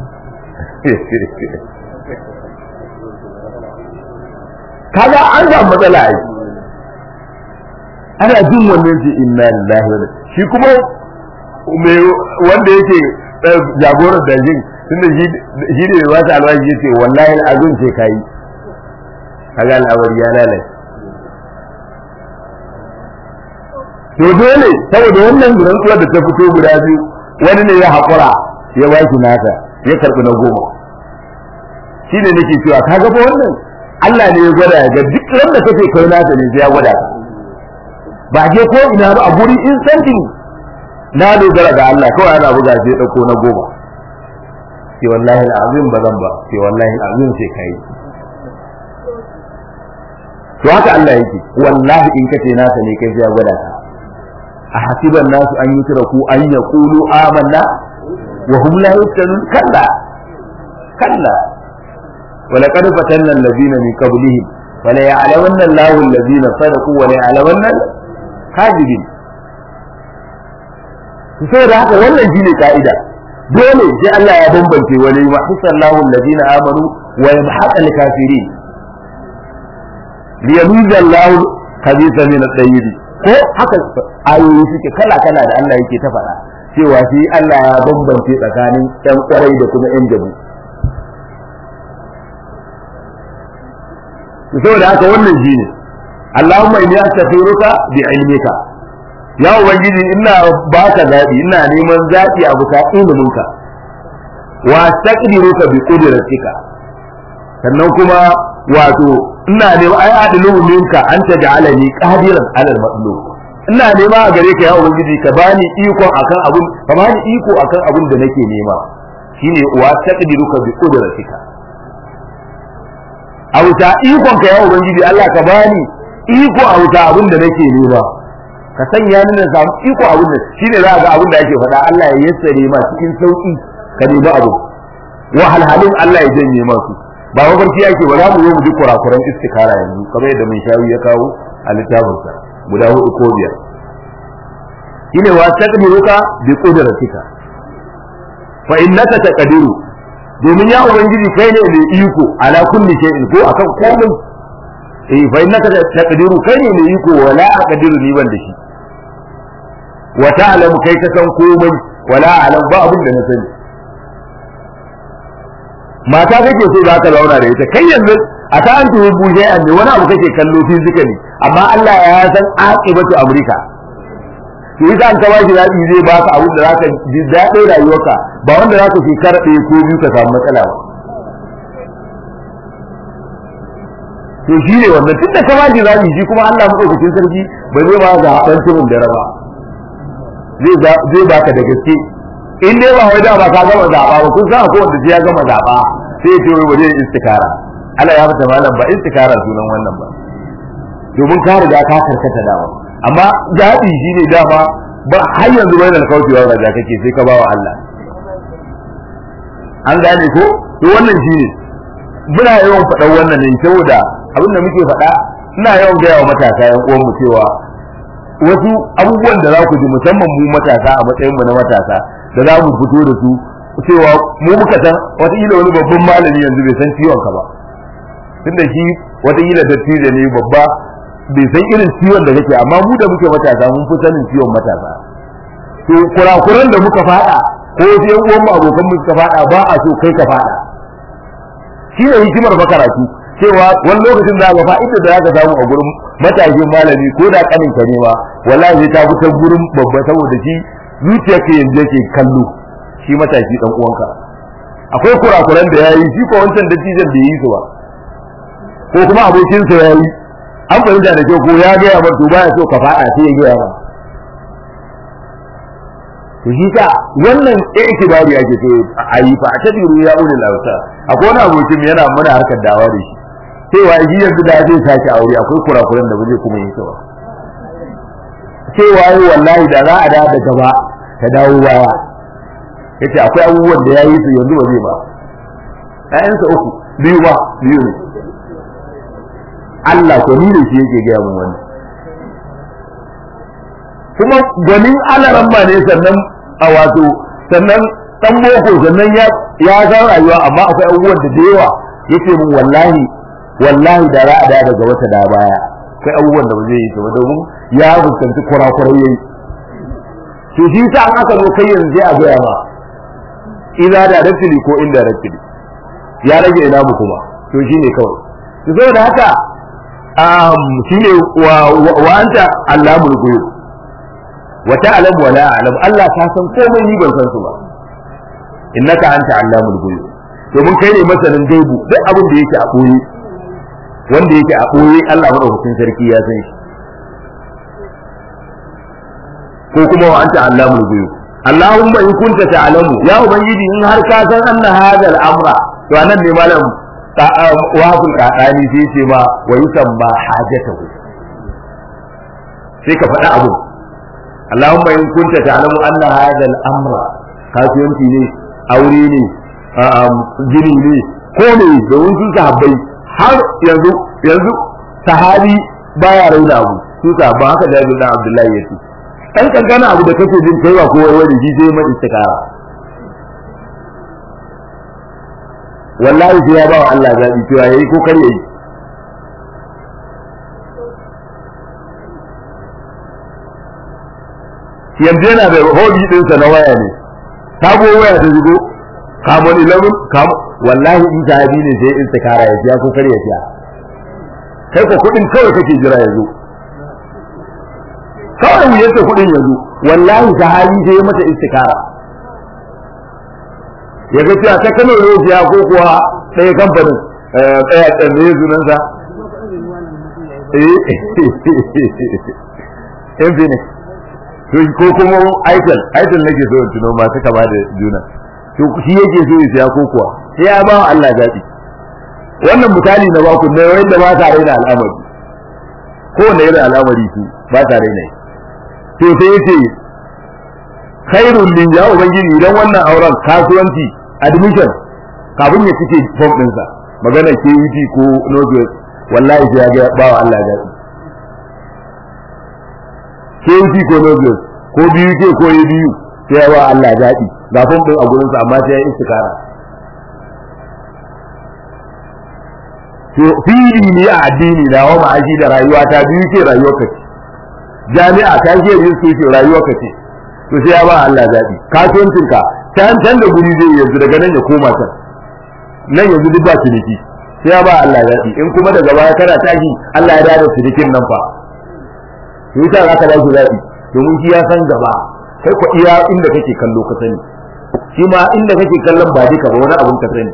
kaga an ga matsala ai ana jin wannan ce inna lillahi wa shi kuma me wanda yake jagorar da jin tunda shi ne wata alwaji yace wallahi al'azim sai kai kaga al'amari ya lalace to dole saboda wannan rantsuwar da ta fito guda biyu wani ne ya haƙura ya baki nasa ya karɓi na goma shi ne nake cewa ka ga wannan Allah ne ya gwada ga duk wanda kake kai nasa ne ya gwada ka ba je ko ina ba a guri instantin na dogara ga Allah kawai ana buga sai ɗauko na goma sai wallahi al'azim ba zan ba sai wallahi al'azim sai kai to haka Allah yake wallahi in kace nasa ne kai sai ya gwada ka a hasiban nasu an yi ku an ya kulu amanna wa hum la yuftanun kalla kalla wala qad fatanna allazina min qablihim wala ya'lamanna Allahu allazina sadaqu wa la ya'lamanna kadibin sai da haka wannan shine ka'ida dole sai Allah ya bambance wani ma hisallahu allazina amanu wa yamhaqa al-kafirin liyamiza Allahu khabitha min at-tayyib ko haka ayoyi suke kala kala da Allah yake ta faɗa cewa shi Allah ya bambance tsakanin ƴan kwarai da kuma ƴan jabu saboda haka wannan shi ne Allahumma inni astaghfiruka bi ilmika ya ubangiji ina baka zabi ina neman zabi a bisa iliminka wa astaqdiruka bi qudratika sannan kuma wato ina nema ai adilu minka an taj'alani qadiran alal matlub ina nema a gare ka ya ubangiji ka bani iko akan abun ka bani iko akan abun da nake nema shine wa taqdiruka bi qudratika a wuta ikon ka ya ubangiji Allah ka bani iko a wuta abun da nake nema ka sanya ni na samu iko abun da shine za ga abun da ake faɗa Allah ya yassare ma cikin sauki ka nemi abu wahalhalun Allah ya janye masu ba mafarki yake ba za mu zo mu ji kurakuran istikara yanzu kamar yadda mun shawi ya kawo a littafinsa guda hudu ko biyar shine wa taqdiruka bi qudratika fa innaka taqdiru domin ya ubangiji kai ne mai iko ala kulli shay'in ko akan komai eh fa innaka taqdiru kai ne mai iko wala aqdiru ni ban da shi wa ta'lamu kai ka san komai wala a'lam ba abin da na sani mata kake so za ka zauna da ita kai yanzu a ta an tuhu buje an ne wani abu kake kallo physically amma Allah ya san aqibatu amrika to yasa an kaba shi zabi zai baka abin da zaka ji daɗin rayuwarka ba wanda zaka shekara ɗaya ko biyu ka samu matsala ba to shi ne wannan tun da kama ji zabi shi kuma Allah madaukakin sarki ba zai ba ga haɗan tumin da raba zai baka da gaske in dai ba wai da ba ka gama zaɓa ba kun san akwai wanda ya gama zaɓa sai ya ce wai waje istikara Allah ya fata malam ba istikara sunan wannan ba domin ka riga ka karkata dawa amma zaɓi shi ne dama ba har yanzu bai da kaucewa raja kake sai ka bawa Allah an gane ko to wannan shi ne muna yawan faɗan wannan ne saboda abin da muke faɗa ina yawan gaya wa matasa yan uwan mu cewa wasu abubuwan da za ku ji musamman mu matasa a matsayin mu na matasa da za mu fito da su cewa mu muka san wataƙila wani babban malami yanzu bai san ciwon ka ba tunda shi wataƙila dattijo ne babba bai san irin ciwon da kake amma mu da muke matasa mun fi sanin ciwon matasa to kurakuran da muka faɗa ko wasu yan uwan mu abokan mu suka faɗa ba a so kai ka faɗa shi ne hikimar makaratu cewa wani lokacin da ga fa'ida da zaka samu a gurin matashin malami ko da kanin ka ne ma wallahi ta fi ta gurin babba saboda shi zuciyarka yanzu yake kallo shi matashi dan uwanka akwai kurakuran da yayi shi ko wancan dattijan da yi su ba ko kuma abokin sa yayi an fahimta da kyau ko ya ga ya bar to baya so ka fada sai ya ga ya to shi ka wannan ikibari ake so a yi fa ta biru ya ulil lauta akwai wani abokin yana muna harkar dawa da shi cewa shi yanzu da zai sake aure akwai kurakuran da ba zai kuma yin su ba cewa yi wallahi da za a da da gaba ta dawo baya yace akwai abubuwan da yayi su yanzu ba zai ba ƴaƴansa uku biyu ba biyu ne Allah ko ni da shi yake gaya mun wannan kuma gwanin alaran ba ne sannan a wato sannan dan boko sannan ya ya san rayuwa amma akwai abubuwan da da yawa yace mun wallahi wallahi da ra'a da daga wata da baya akwai abubuwan da ba zai yi ba domin ya fuskanci kurakurai yayi to shi sa an aka zo kai yanzu a gaya ma ina da directly ko indirectly ya rage ina mu kuma to shine kawai to saboda haka um shine wa wa anta allamul ghuyub wa ta'lam wa la a'lam Allah ta san komai ni ban san su ba innaka anta allamul ghuyub domin kai ne masanin gaibu duk abin da yake a koyi wanda yake a koyi Allah madaukakin sarki ya san shi ko kuma wa anta allamul ghuyub Allahumma in kunta ta'lamu ya ubangiji in har ka san anna hadha al-amra to anan ne malam wahaful kadani sai ce ma wa yusamma hajatahu sai ka faɗa abu Allahumma in kunta ta'lamu anna hadha al-amra kasuwanci ne aure ne gini ne ko ne domin sun sahabbai har yanzu yanzu sahabi baya raina abu su sahabba haka da Abdullahi Abdullahi yace dan kankana abu da kake jin kai ba ko wani ji sai mai istikara wallahi sai ya ba wa Allah zabi cewa yayi ko kar yayi yanzu yana da hobi ɗinsa na waya ne sabo waya ta shigo kamon 11 kamon wallahi in sahabi ne sai istikara ya siya ko kar ya siya kai ko kudin kawai kake jira ya zo kawai mu yace kudin ya zo wallahi sahabi sai ya mata istikara ya ga cewa ta kano ne siya ko kuwa ɗaya kamfanin ɗaya tsanne sunansa eh infinix ko kuma aitel aitel nake so in tuno masu kama da juna to shi yake so ya siya ko kuwa sai ya ba Allah zaɓi wannan misali na baku ne wanda ba ta raina al'amari ko wanda irin al'amari su ba ta raina to sai yace khairul lin ya ubangiji idan wannan auren kasuwanci admission kafin ya cike form din sa magana KUT ko Nobel wallahi sai ya ga ba wa Allah zaɓi KUT ko Nobel ko biyu ke ko yi biyu sai ya ba Allah zaɓi ga fom din a gurin sa amma sai ya istikara to fili ne a addini na wa ma'aji da rayuwa ta biyu ce rayuwar ka ce jami'a ta ce yin su ce rayuwar ka ce to sai ya ba Allah zaɓi kasuwancin ka can can da guri zai yanzu daga nan ya koma can nan yanzu duk ba ciniki sai ya ba Allah zaɓi in kuma daga baya kana tashi Allah ya dawo cinikin nan fa to yasa za ka dawo zaɓi domin shi ya san gaba kai ko iya inda kake kallo ka sani shi ma inda kake kallon ba duka ba wani abun ka sani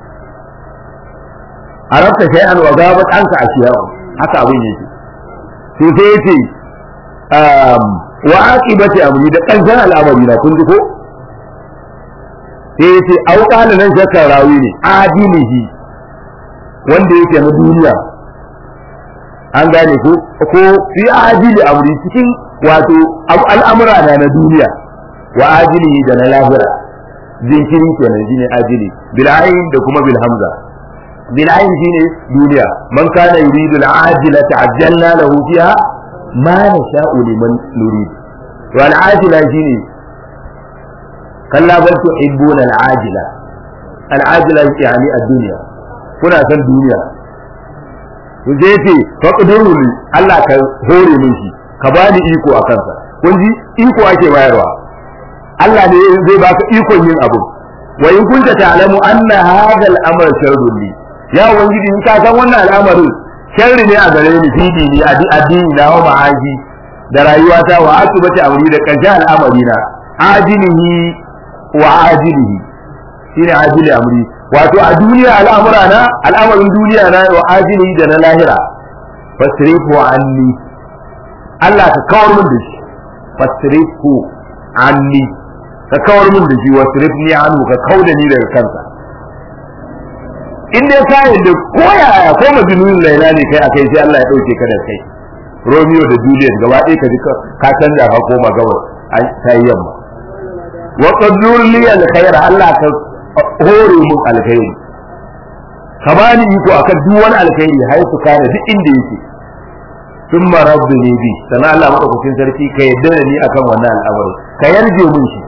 arabta shay'an wa gabat anka ashiya haka abin yake to sai yace um wa aqibati amri da kanjan al'amari na kun ji ko sai yace au kana nan shakka rawi ne adilihi wanda yake na duniya an gane ko ko fi ajili amri cikin wato al'amura na na duniya wa ajilihi da na lahira zinkiri kenan shine ajili bil ayn da kuma bil hamza bil ayn shine duniya man kana yuridu al ajila ta'ajjalna lahu fiha ma nasha'u liman nurid wal ajila shine kalla bal tuhibbuna al ajila al ajila yani ad dunya kuna san duniya to je ce faqduru li Allah ka hore min shi ka bani iko a kansa kun ji iko ake bayarwa Allah ne zai baka ikon yin abu wa in kunta ta'lamu anna hadha al-amr sharrun li ya ubangiji in ka san wannan al'amarin sharri ne a gare ni fi dini addini na wa ma'aji da rayuwata wa akibati amri da karshe al'amari na ajilihi wa ajilihi shine ajili amri wato a duniya al'amura na al'amarin duniya na wa ajilihi da na lahira fasrifu anni Allah ka kawar min da shi fasrifu anni ka kawar min da shi wa sirifni anhu ka kauda ni daga kansa in dai ka yadda ko yaya ko majnun laila ne kai akai sai Allah ya dauke ka da kai Romeo da Juliet gaba ɗaya ka ji ka canja ka koma gaba ta yi yamma wa qadur li alkhair Allah ka hore mun alkhairi ka bani iko akan duk wani alkhairi haifu kana duk inda yake sun marabdu ne bi sannan Allah maɗaukakin sarki ka yadda da ni akan wannan al'amari ka yarje mun shi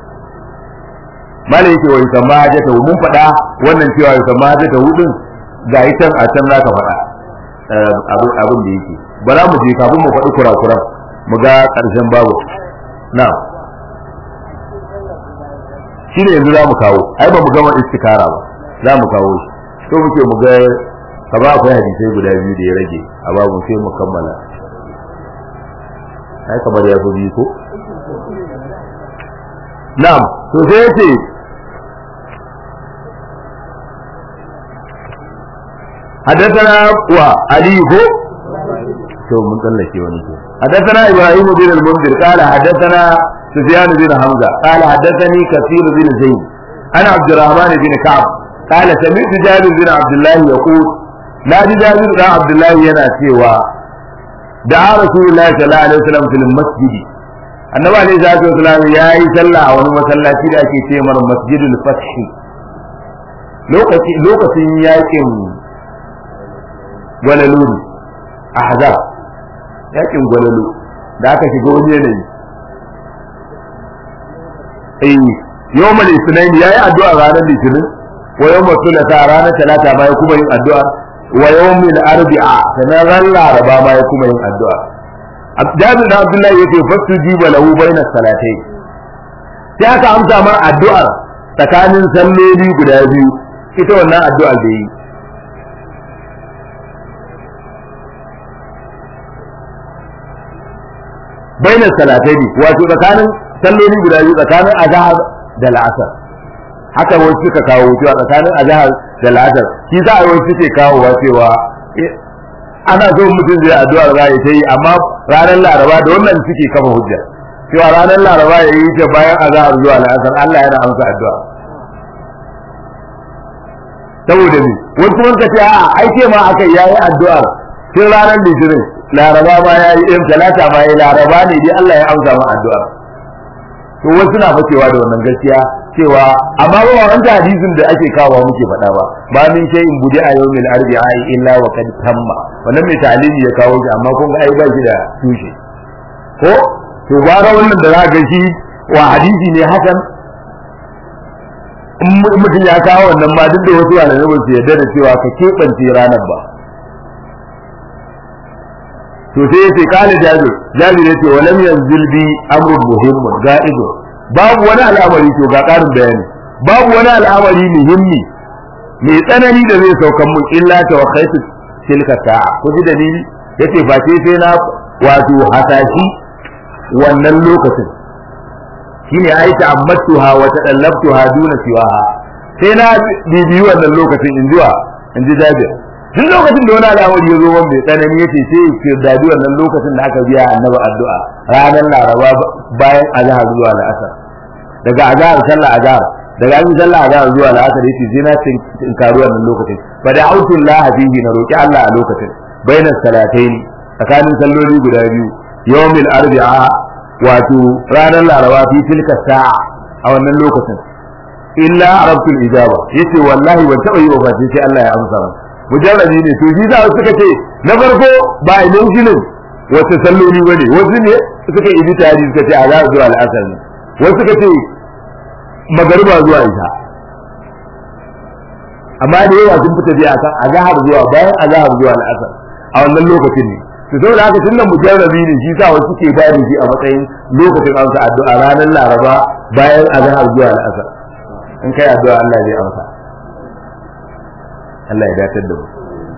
mala yake wa yusamma hajjata mun faɗa wannan cewa yusamma hajjata hudun ga itan a can za ka faɗa abin abin da yake bara mu je kafin mu faɗi kurakuran mu ga ƙarshen babu na shi ne yanzu za mu kawo ai ba mu gama istikara ba za mu kawo shi so muke mu ga ka ba akwai hadisai guda biyu da ya rage a babu sai mu kammala ai kamar ya fi biyu ko na'am to sai yace حدثنا وعلي هو تو من tsallake wani ko حدثنا ابراهيم بن المنذر قال حدثنا سفيان بن حمزه قال حدثني كثير بن زيد انا عبد الرحمن بن كعب قال سمعت جابر بن عبد الله يقول لا جابر بن عبد الله yana cewa da rasulullahi sallallahu alaihi wasallam fil masjidi annabi alaihi salatu wasallam yayi sallah a wani masallaci da ake ce mar masjidul fath lokaci lokacin yakin gwalalu ahzab yakin gwalalu da aka shiga wani yanayi eh yawmal isnain yayi addu'a ranar litinin wa yawmal thulatha ranar talata ma ya kuma yin addu'a wa yawmil arbi'a sanan ran laraba ma ya kuma yin addu'a Jabir da Abdullahi yace fastujiba lahu baina salatai sai aka amsa mar addu'ar tsakanin salloli guda biyu ita wannan addu'a da yi baina salatai wato tsakanin salloli guda biyu tsakanin azhar da la'asar haka wani suka kawo cewa tsakanin azhar da la'asar shi za a yi wani suke kawowa cewa ana so mutum zai addu'ar za ya yi amma ranar laraba da wannan suke kafa hujja cewa ranar laraba ya yi ta bayan azhar zuwa la'asar Allah yana amsa addu'a saboda me wani kuma ka ce a ai ce ma aka yayi addu'ar tun ranar litinin laraba ma ya yi ɗin talata ma ya laraba ne dai Allah ya amsa ma addu'ar to wasu na fakewa da wannan gaskiya cewa amma ba wanda hadisin da ake kawo muke faɗa ba ba min shay'in budi a yawmil arbi'a illa wa kad tamma wannan mai talimi ya kawo shi amma kun ga ai ba shi da tushe ko to bara wannan da za ga shi wa hadisi ne hakan in mutum ya kawo wannan ma duk da wasu malamai ba su yarda da cewa ka keɓance ranar ba to sai yace kala jabir jabir yace wa lam yanzil bi amrun muhimmun ga'idun babu wani al'amari to ga karin bayani babu wani al'amari muhimmi mai tsanani da zai saukan mun illa ta wa khaitu tilka sa'a ko ji dalili yace ba sai sai na wato hasashi wannan lokacin shine ai ta'ammattuha wa tadallabtuha duna siwaha sai na bibiyi wannan lokacin in jiwa in ji Jabir duk lokacin da wani al'amari ya zo wanda mai tsanani yace sai ke dadi wannan lokacin da aka biya annabi addu'a ranar laraba bayan azhar zuwa al'asar daga azhar sallah azhar daga an sallah azhar zuwa al'asar yace sai na tinkaru wannan lokacin fa da autul laha fihi na roki Allah a lokacin baina salataini tsakanin salloli guda biyu yawmil arbi'a wato ranar laraba fi tilka sa'a a wannan lokacin illa arabtul ijaba yace wallahi ban taba yi ba sai Allah ya amsa mu mujarrabi ne to shi za suka ce na farko ba idan shinin wata salloli bane wasu ne suka yi tari suka ce azhar zuwa al'asar ne wasu suka ce magariba zuwa isha amma da yawa sun fita biya kan azhar zuwa bayan azhar zuwa al'asar a wannan lokacin ne to saboda haka tunda mujarrabi ne shi sa wasu ke bayar shi a matsayin lokacin amsa addu'a ranar laraba bayan azhar zuwa al'asar in kai addu'a Allah zai amsa Allah ya datar da mu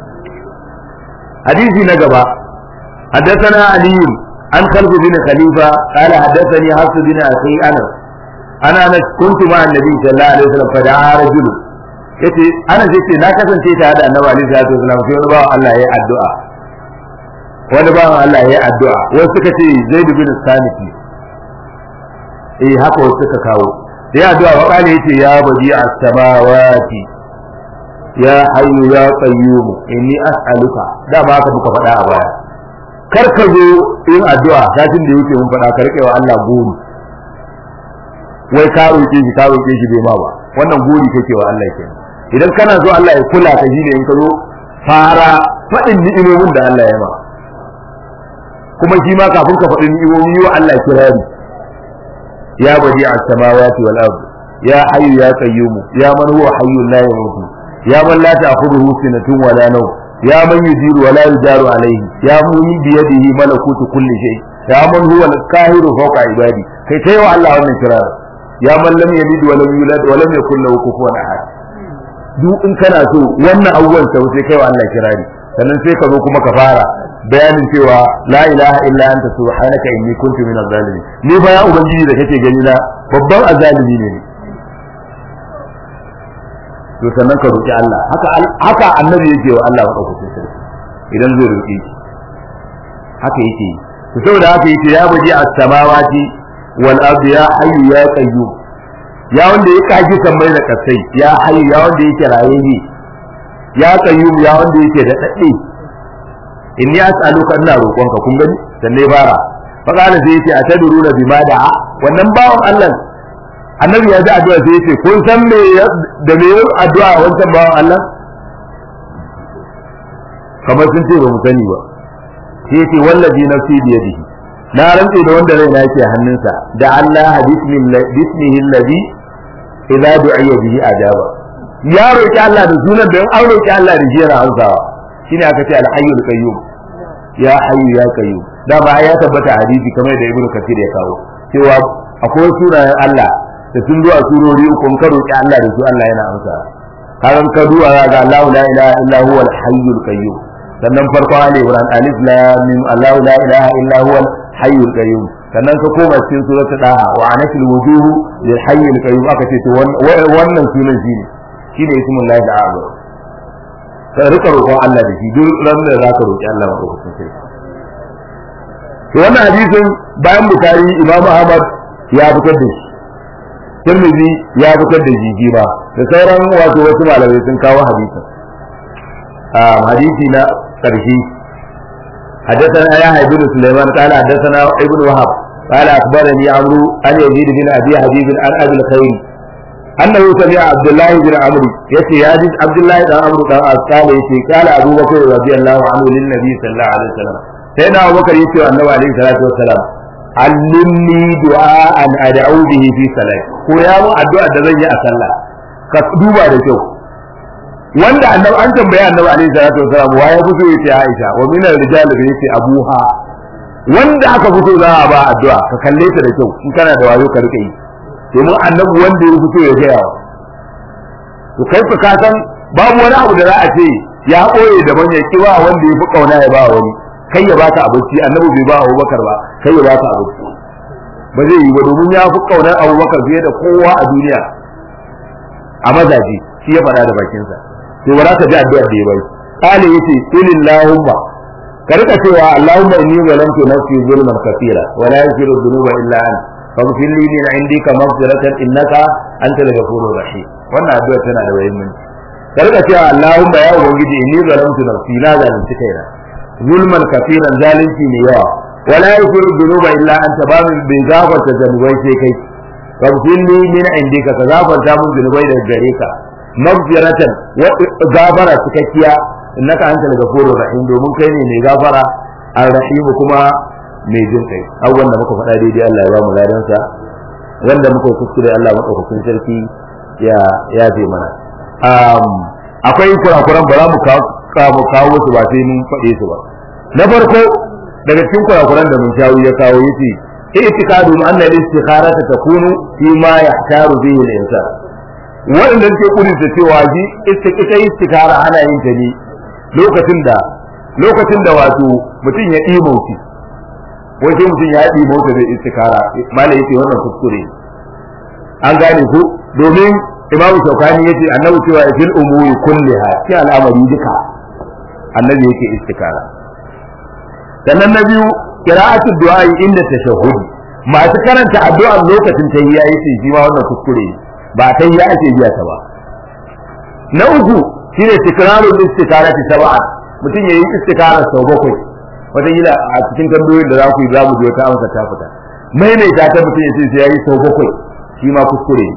hadisi na gaba حدثنا علي عن خلف بن خليفة قال حدثني حفص بن أخي أنس أنا أنا كنت مع النبي صلى الله عليه وسلم فدعا رجل yace ana ce na kasance tare da annabi alaihi salatu wasallam sai wani bawan Allah ya addu'a wani bawan Allah ya addu'a wasu suka ce Zaid bin Saniki eh haka wasu suka kawo sai addu'a wa kana yace ya badi as-samawati ya hayyu ya qayyum inni as'aluka da ba ka muka faɗa a baya kar ka zo yin addu'a satin da yake mun faɗa ka rike wa Allah gori wai ka roke shi ka roke shi bai ma ba wannan gori kake wa Allah kenan idan kana so Allah ya kula ka shi ne in ka zo fara faɗin ni'imomin da Allah ya ma kuma shi ma kafin ka faɗi ni'imomi yi wa Allah kirari ya badi as-samawati wal ard ya hayyu ya qayyum ya man huwa hayyun la yamutu ya man la ta'khudhuhu sinatun wa la nawm ya man yujiru wa la yujaru alayhi ya man bi yadihi malakutu kulli shay ya man huwa al-qahiru fawqa ibadi kai kai wa Allah wannan kirari ya man lam yalid wa lam yulad wa lam yakul lahu kufuwan ahad duk in kana so wannan abubuwan sau sai kai wa Allah kirari sannan sai ka zo kuma ka fara bayanin cewa la ilaha illa anta subhanaka inni kuntu minaz zalimin ni fa ya ubangiji da kake gani na babban azalimi ne ni to sannan ka roki Allah haka haka annabi yake wa Allah madaukakin sarki idan zai roki shi haka yake to saboda haka yake ya baji as-samawati wal ardi ya hayyu ya qayyum ya wanda ya kaji sammai da kasai ya hayyu ya wanda yake rayayye ya qayyum ya wanda yake da dade inni as'aluka ina roƙonka kun gani sanne bara fa kana sai yace atadruna bima da'a wannan bawon Allah annabi ya ji addu'a sai yace kun san me da me addu'a wancan bawon Allah kamar sun ce ba mu sani ba sai yace wallazi nafsi bi yadihi na rantse da wanda raina yake hannunsa da Allah bismihi alladhi idza du'iya bihi ajaba ya roki Allah da sunan da an roki Allah da shi yana amsawa shine aka ce al-hayyul qayyum ya hayyu ya qayyum da ba ya tabbata hadisi kamar da ibnu kathir ya kawo cewa akwai sunayen Allah da sun zuwa surori uku ka roki Allah da su Allah yana amsa kaga ka duwa ga Allah la ilaha illa huwa al-hayyul qayyum sannan farko ali imran alif lam mim Allah la ilaha illa huwa al-hayyul qayyum sannan ka koma cikin suratul daha wa anatil wujuhu lil hayyul qayyum aka ce to wannan sunan shine shine ismullahi al-azam ka rika roƙon Allah da shi duk ran da za ka roƙi Allah ba ka sai to wannan hadisin bayan bukari imam ahmad ya fitar da shi tirmidhi ya fitar da shi ba da sauran wato wasu malamai sun kawo hadisin a hadisi na ƙarshe حدثنا يحيى بن سليمان قال حدثنا ابن وهب قال اخبرني عمرو عن يزيد بن ابي حبيب عن ابي الخير أنه سمع عبد الله بن عمرو يتي يادي عبد الله بن عمرو قال قال يتي قال أبو بكر رضي الله عنه للنبي صلى الله عليه وسلم سيدنا أبو بكر يتي النبي عليه الصلاة والسلام علمني دعاء أدعو به في صلاة ko ya mu addu'a da zan yi a sallah ka duba da kyau wanda annabi an tambaya annabi alaihi salatu wasalam wa ya fito yace Aisha wa min ar-rijal bi yace Abuha wanda aka fito za a ba addu'a ka kalle ta da kyau in kana da wayo ka rike yi domin annabi wanda ya fito ya gaya wa to kai fa ka san babu wani abu da za a ce ya ɓoye da ya ki ba wanda ya fi kauna ya ba wani kai ya baka abinci annabi bai ba Abubakar ba kai ya baka abinci ba zai yi ba domin ya fi kaunar Abubakar fiye da kowa a duniya a mazaji shi ya faɗa da bakinsa to ba za ka ji addu'a da ya bai kale yace kulillahumma ka rika cewa allahumma inni zalamtu nafsi zulman kathira wa la yaghfiru dhunuba illa anta faghfir li min indika maghfiratan innaka antal ghafurur rahim wannan addu'a tana da muhimmanci ka rika cewa allahumma ya ubangiji inni zalamtu nafsi na zalunci kaina zulman kathiran zalunci ne yawa wa la yaghfiru dhunuba illa anta ba min bi gafarta zanubai sai kai faghfir li min indika ka gafarta mun zunubai daga gare ka maghfiratan wa gafara cikakkiya innaka antal ghafurur rahim domin kai ne mai gafara ar-rahim kuma mai jin kai abubuwan da muka faɗa daidai Allah ya ba mu ladan sa wanda muka kuskure Allah madaukakin sarki ya ya zai mana um, akwai kurakuran ba za mu kawo kawo su ba sai mun faɗe su ba na farko daga cikin kurakuran da mun shawo ya kawo yace i'tiqadu anna al-istikharata takunu fi ma yahtaru bihi al-insan waɗanda ke kudinta cewa shi ita istikara ana yin ta ne lokacin da lokacin da wato mutum ya ɗi mauti wai sai mutum ya ɗi mauti zai istikara mala yace wannan kuskure an gane ku domin imam shaukani yace annabi cewa fil umuri kulliha ki al'amari duka annabi yake istikara sannan na biyu qira'atu du'a inda tashahhud masu karanta addu'a lokacin tahiyya yace shi ma wannan kuskure ne ba ta yi ake biya ta ba na uku shine tikrarul istikarati sab'a mutum yayi istikara sau bakwai wata yi a cikin tambayoyin da za ku yi za mu je wata amsa ta fita maimaita ta mutum ya ce sai yayi sau bakwai shi ma kuskure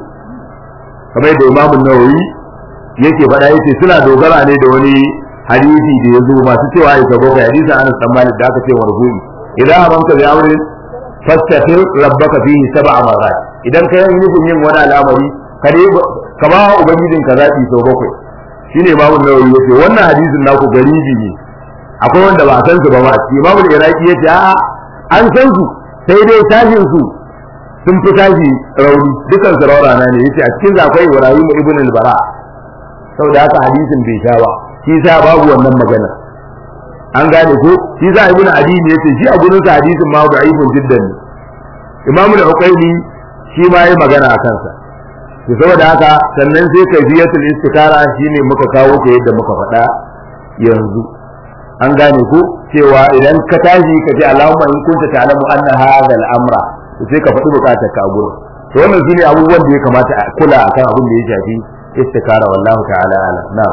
kamar da imamu nawawi yake faɗa yace suna dogara ne da wani hadisi da ya zo masu cewa ya sau bakwai hadisin anas dan malik da aka ce warhuni idan amanta bi amrin fastaghfir rabbaka fihi sab'a marrat idan kai yin nufin yin wani al'amari kare ka ba ubangijin ka zaɓi sau bakwai shine imamu nawawi yace wannan hadisin naku garibi ne akwai wanda ba a san su ba ma imamu iraki yace a an san su sai dai tashin su sun fi tashi rauni dukan su raurana ne yace a cikin akwai ibrahim ibn al-bara saboda haka hadisin bai sha ba shi sa babu wannan magana an gane ko shi sa ibn adi ne yace shi a gurin sa hadisin ma da'ifun jiddan ne imamu al-uqayli shi ma yi magana a kansa to saboda haka sannan sai kaifiyatul istikara shine muka kawo ta yadda muka faɗa yanzu an gane ku cewa idan ka tashi ka ce Allahumma in kunta ta'lamu anna hadha al-amra to sai ka faɗi bukatar ka gurin to wannan shine abubuwan da ya kamata a kula akan abin da ya shafi istikara wallahu ta'ala ala na'am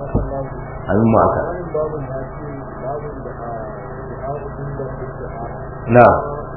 amin mu aka na'am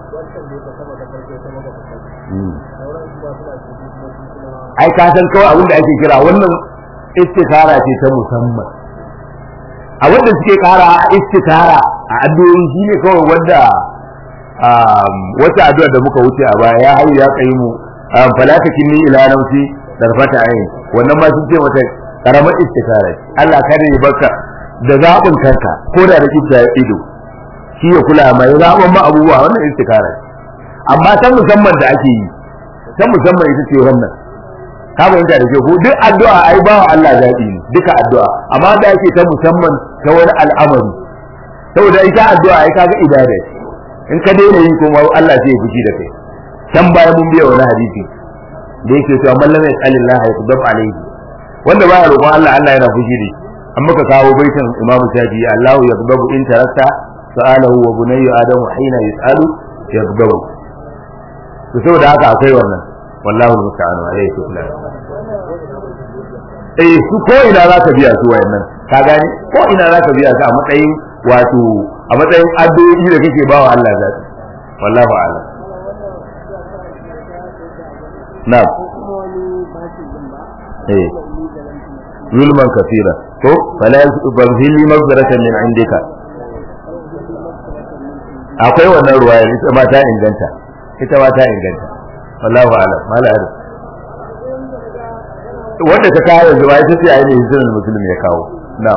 ai ka san kawai abin da ake kira wannan istikara ce ta musamman a wanda suke kara istikara a addu'o'i shine kawai wanda wata addu'a da muka wuce a baya ya hayu ya kai mu fala takinni ila nafsi darfata ayin wannan ma sun ce mata karamar istikara Allah kada ya baka da zabin kanka ko da da kisa ido shi ya kula mai zaben ma abubuwa wannan istikara amma ta musamman da ake yi ta musamman ita ce wannan ka fahimta da ke ko duk addu'a ai ba wa Allah zaɓi ne duka addu'a amma da yake ta musamman ta wani al'amari saboda ita addu'a ai kaga ibada in ka daina yi kuma Allah zai fushi da kai can baya mun biya wani hadisi da yake cewa man lam yas'alillah yaqdab alayhi wanda baya roƙon Allah Allah yana fushi da an muka kawo baitin Imam Shafi'i Allahu yaqdabu in tarakta sa'alahu wa bunayyu adamu hina yas'alu yaqdabu to saboda haka akwai wannan wallahu musta'an alayhi tuklan eh su ko ina za ka biya su wayannan ka gani ko ina za ka biya su a matsayin wato a matsayin addu'o'i da kake bawa Allah zaki wallahu a'lam na'am eh zulman kafira ko fala yuzhili maghfiratan min indika akwai wannan ruwaya ita ma ta inganta ita ma ta inganta wallahu a'lam mala arif wanda ta kawo yanzu ba ita ce a yi ne hijirar musulmi ya kawo na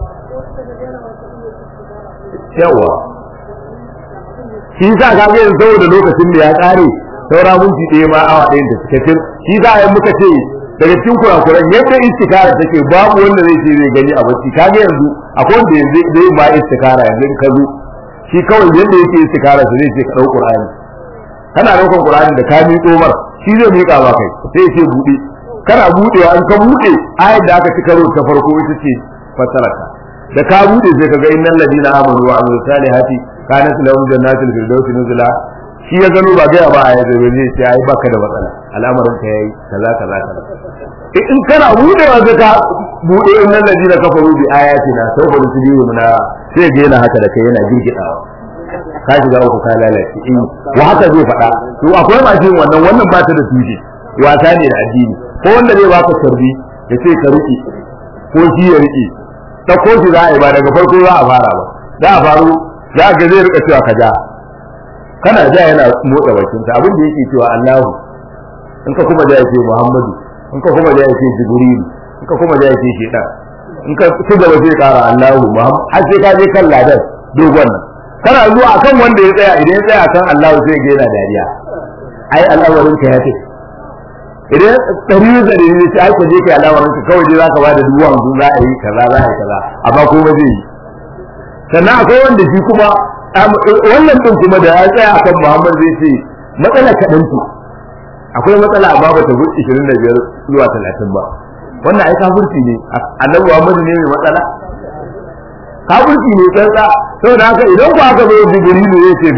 yawa shi sa ka ga yanzu saboda lokacin da ya kare saura minti ɗaya ma awa ɗayan da cikakken shi za a yi muka ce daga cikin kurakuran yadda istikara take babu wanda zai ce zai gani a bacci kage yanzu akwai wanda yanzu zai ba istikara yanzu in ka zo shi kawai yadda yake istikara su zai ce ka dau qur'ani kana daukan qur'ani da ka miƙo mar shi zai miƙa ba kai sai ce bude kana budewa in ka bude ayat da aka ci karo ta farko ita ce fasarata da ka bude sai kaga innal ladina amanu wa amilus salihati kanat lahum jannatul firdausi nuzula shi ya gano ba gaya ba a yadda zai ce ai baka da matsala al'amarin ka yayi kaza kaza kaza in kana budewa sai ka bude innal ladina kafaru bi ayatina sawfa nusbihu na sai ga yana haka da kai yana girgidawa ka shiga uku ka lalace in wa haka zai faɗa to akwai masu yin wannan wannan ba ta da tushe wasa ne da addini ko wanda zai baka sarbi ya ce ka riƙe ko shi ya riƙe ta ko shi za a yi ba daga farko za a fara ba za a faru za a ga zai rika cewa ka ja kana ja yana motsa bakin sa abin da yake cewa Allahu in ka kuma ja yake Muhammadu in ka kuma ja yake Jibril in ka kuma ja yake Shedan in ka ci gaba zai kara Allahu Muhammad har sai ka je kan ladan dogon nan kana zuwa akan wanda ya tsaya idan ya tsaya kan Allahu sai ga yana dariya ai al'amarin ka ya ce idan ɗari da ɗari ne sai aka je kai al'amarin ka kawai dai zaka ba da dubu hamsin za a yi kaza za a yi kaza amma ko ba zai yi sannan akwai wanda shi kuma wannan din kuma da ya tsaya akan Muhammad zai ce matsala kaɗan ce akwai matsala amma ba ta wuce 25 zuwa 30 ba wannan ai kafirci ne annabi Muhammad ne mai matsala kafirci ne tsantsa saboda haka idan ku aka zo Jibrilu ya ce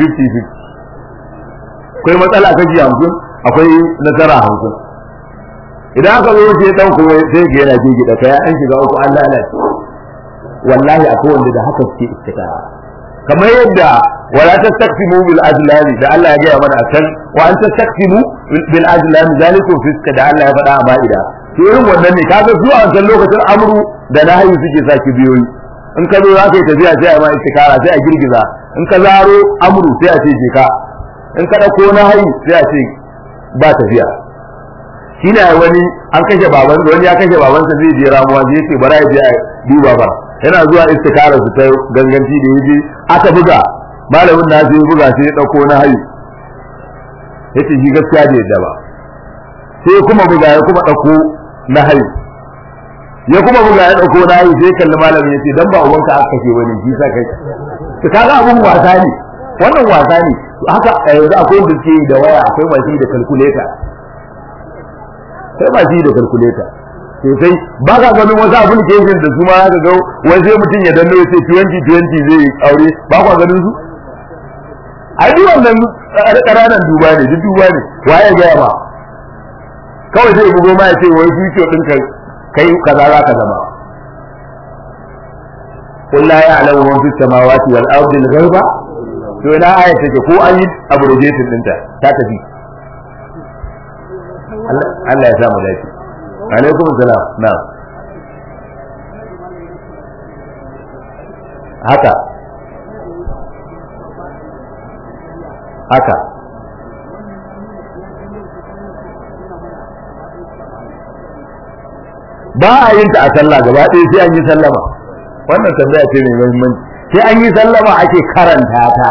50 akwai matsala kaji 50 akwai nasara 50 idan aka zo sai dan kuma sai ga yana gigida kai an shiga uku an lalace wallahi akwai wanda da haka suke istikara kamar yadda wala tastaqsimu bil azlam da Allah ya gaya mana akan wa an tastaqsimu bil azlam zalikum fiska da Allah ya faɗa a ba'ida to irin wannan ne kaga zuwa wancan lokacin amru da nahyi suke sa biyoyi in ka zo za ka yi tafiya sai a ma istikara sai a girgiza in ka zaro amru sai a ce je ka in ka dauko nahyi sai a ce ba tafiya shine wani an kashe baban wani ya kashe babansa zai je ramuwa zai ce bara ya je a duba ba yana zuwa istikara su ta ganganci da yaje aka buga malamin na sai buga sai ya dauko na hayi yace shi gaskiya da yadda ba sai kuma buga ya kuma dauko na hayi ya kuma buga ya dauko na hayi sai kalli malamin yace dan ba uwanka aka kashe wani shi sa kai to kaga abun wasa ne wannan wasa ne haka yanzu akwai wanda suke da waya akwai masu da calculator sai masu da calculator sosai ba ka ganin wasu application da su ma ka ga wai sai mutum ya danno ya ce 2020 zai aure ba ka ganin su ai duk wannan ƙananan duba ne duk duba ne waye ga ba kawai sai bugo ma ya ce wai future din ka kai kaza za ka zama قل لا يعلم من في السماوات والارض الغيب to ina ayat take ko an yi abrogation dinta ta tafi Allah ya samu lafiya alaikum salam na'am haka haka ba a yin ta a sallah gaba ɗaya sai an yi sallama wannan tambaya ce mai muhimmanci sai an yi sallama ake karanta ta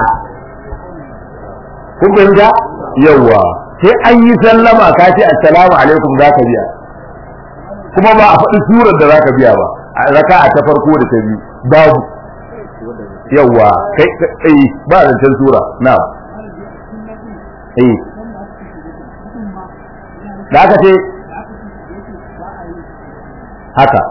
kun fahimta yawwa sai an yi sallama ka ce assalamu alaikum za ka biya kuma ba a faɗi surar da za ka biya ba a raka a ta farko da ta biyu babu yawwa kai kai ba zancen sura na eh da aka ce haka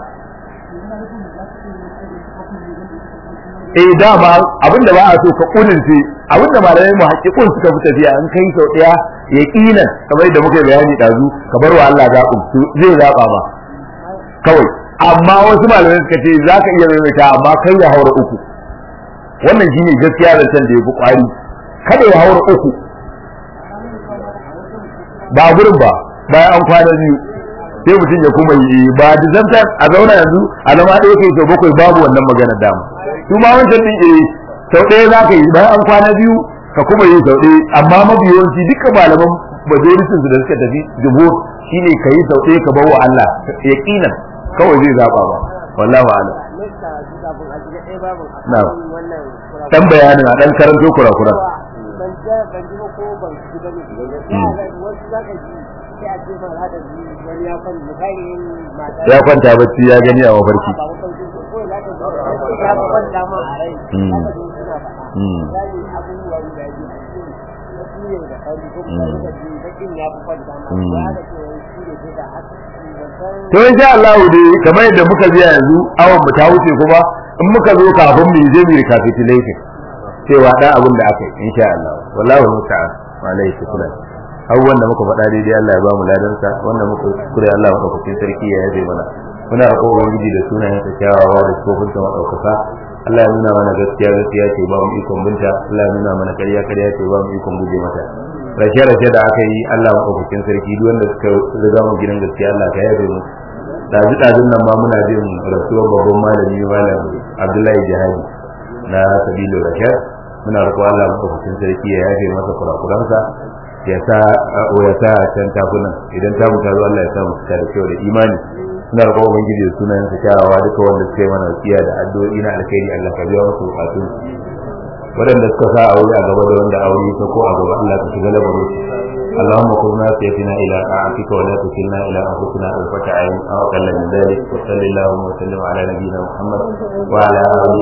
eh dama abinda ba a so ka kudince abinda malamai mu haƙiƙun suka fi tafiya in kai sau ɗaya ya ƙinan kamar da muka bayani ɗazu ka bar wa Allah zaɓin su zai zaɓa ma kawai amma wasu malamai suka ce za ka iya maimaita amma kai ya haura uku wannan shine gaskiya da can da ya fi ƙwari kada ya haura uku ba gurin ba bayan an kwana biyu sai mutum ya kuma yi ba da zanta a zauna yanzu a zama ɗaya kai sau bakwai babu wannan maganar dama su ma wancan din eh sau ɗaya za ka yi bayan an kwana biyu ka kuma yi sau ɗaya amma mabiyawanci duka malaman majalisun su da suka tafi jumhur shine ka yi sau ɗaya ka bar wa Allah yaqinan kawai zai zaba ba wallahi a'lam na'am dan bayanin a dan karanto kurakuran ban ji ba ko ban ji ba ne wasu za ka ji ya kwanta bacci ya gani a mafarki to insha Allah dai kamar yadda muka biya yanzu awon mu ta wuce kuma in muka zo kafin mu je mu recapitulation cewa da abin da aka yi insha Allah wallahi musta'an wa alaihi shukran abubuwan da muka faɗa daidai Allah ya ba mu ladansa wanda muka kure Allah madaukakin sarki ya yabe mana muna roƙo ubangiji da sunayen sa kyawawa da sifofin sa madaukaka Allah ya nuna mana gaskiya gaskiya ce ba mu ikon binta Allah ya nuna mana ƙarya ƙarya ce ba mu ikon guje mata rashe rashe da aka yi Allah madaukakin sarki duk wanda suka riga mu gidan gaskiya Allah ka yabe mu dazu dazun nan ma muna jin rasuwar babban malami malam Abdullahi Jihadi na Sabilu Rashad muna roƙo Allah madaukakin sarki ya yafe masa kurakuransa ya sa ya sa can takunan idan ta mutu Allah ya sa mu cika da kyau da imani suna roƙon ubangiji da sunayen sa kyawawa duka wanda suka yi mana wasiya da addu'o'i na alkhairi Allah ka biya musu bukatun waɗanda suka sa aure a gaba da wanda aure ta ko a gaba Allah ka shiga labarin اللهم قرنا سيفنا الى طاعتك ولا تكلنا الى انفسنا طرفة عين او اقل من ذلك وصل اللهم وسلم على نبينا محمد وعلى اله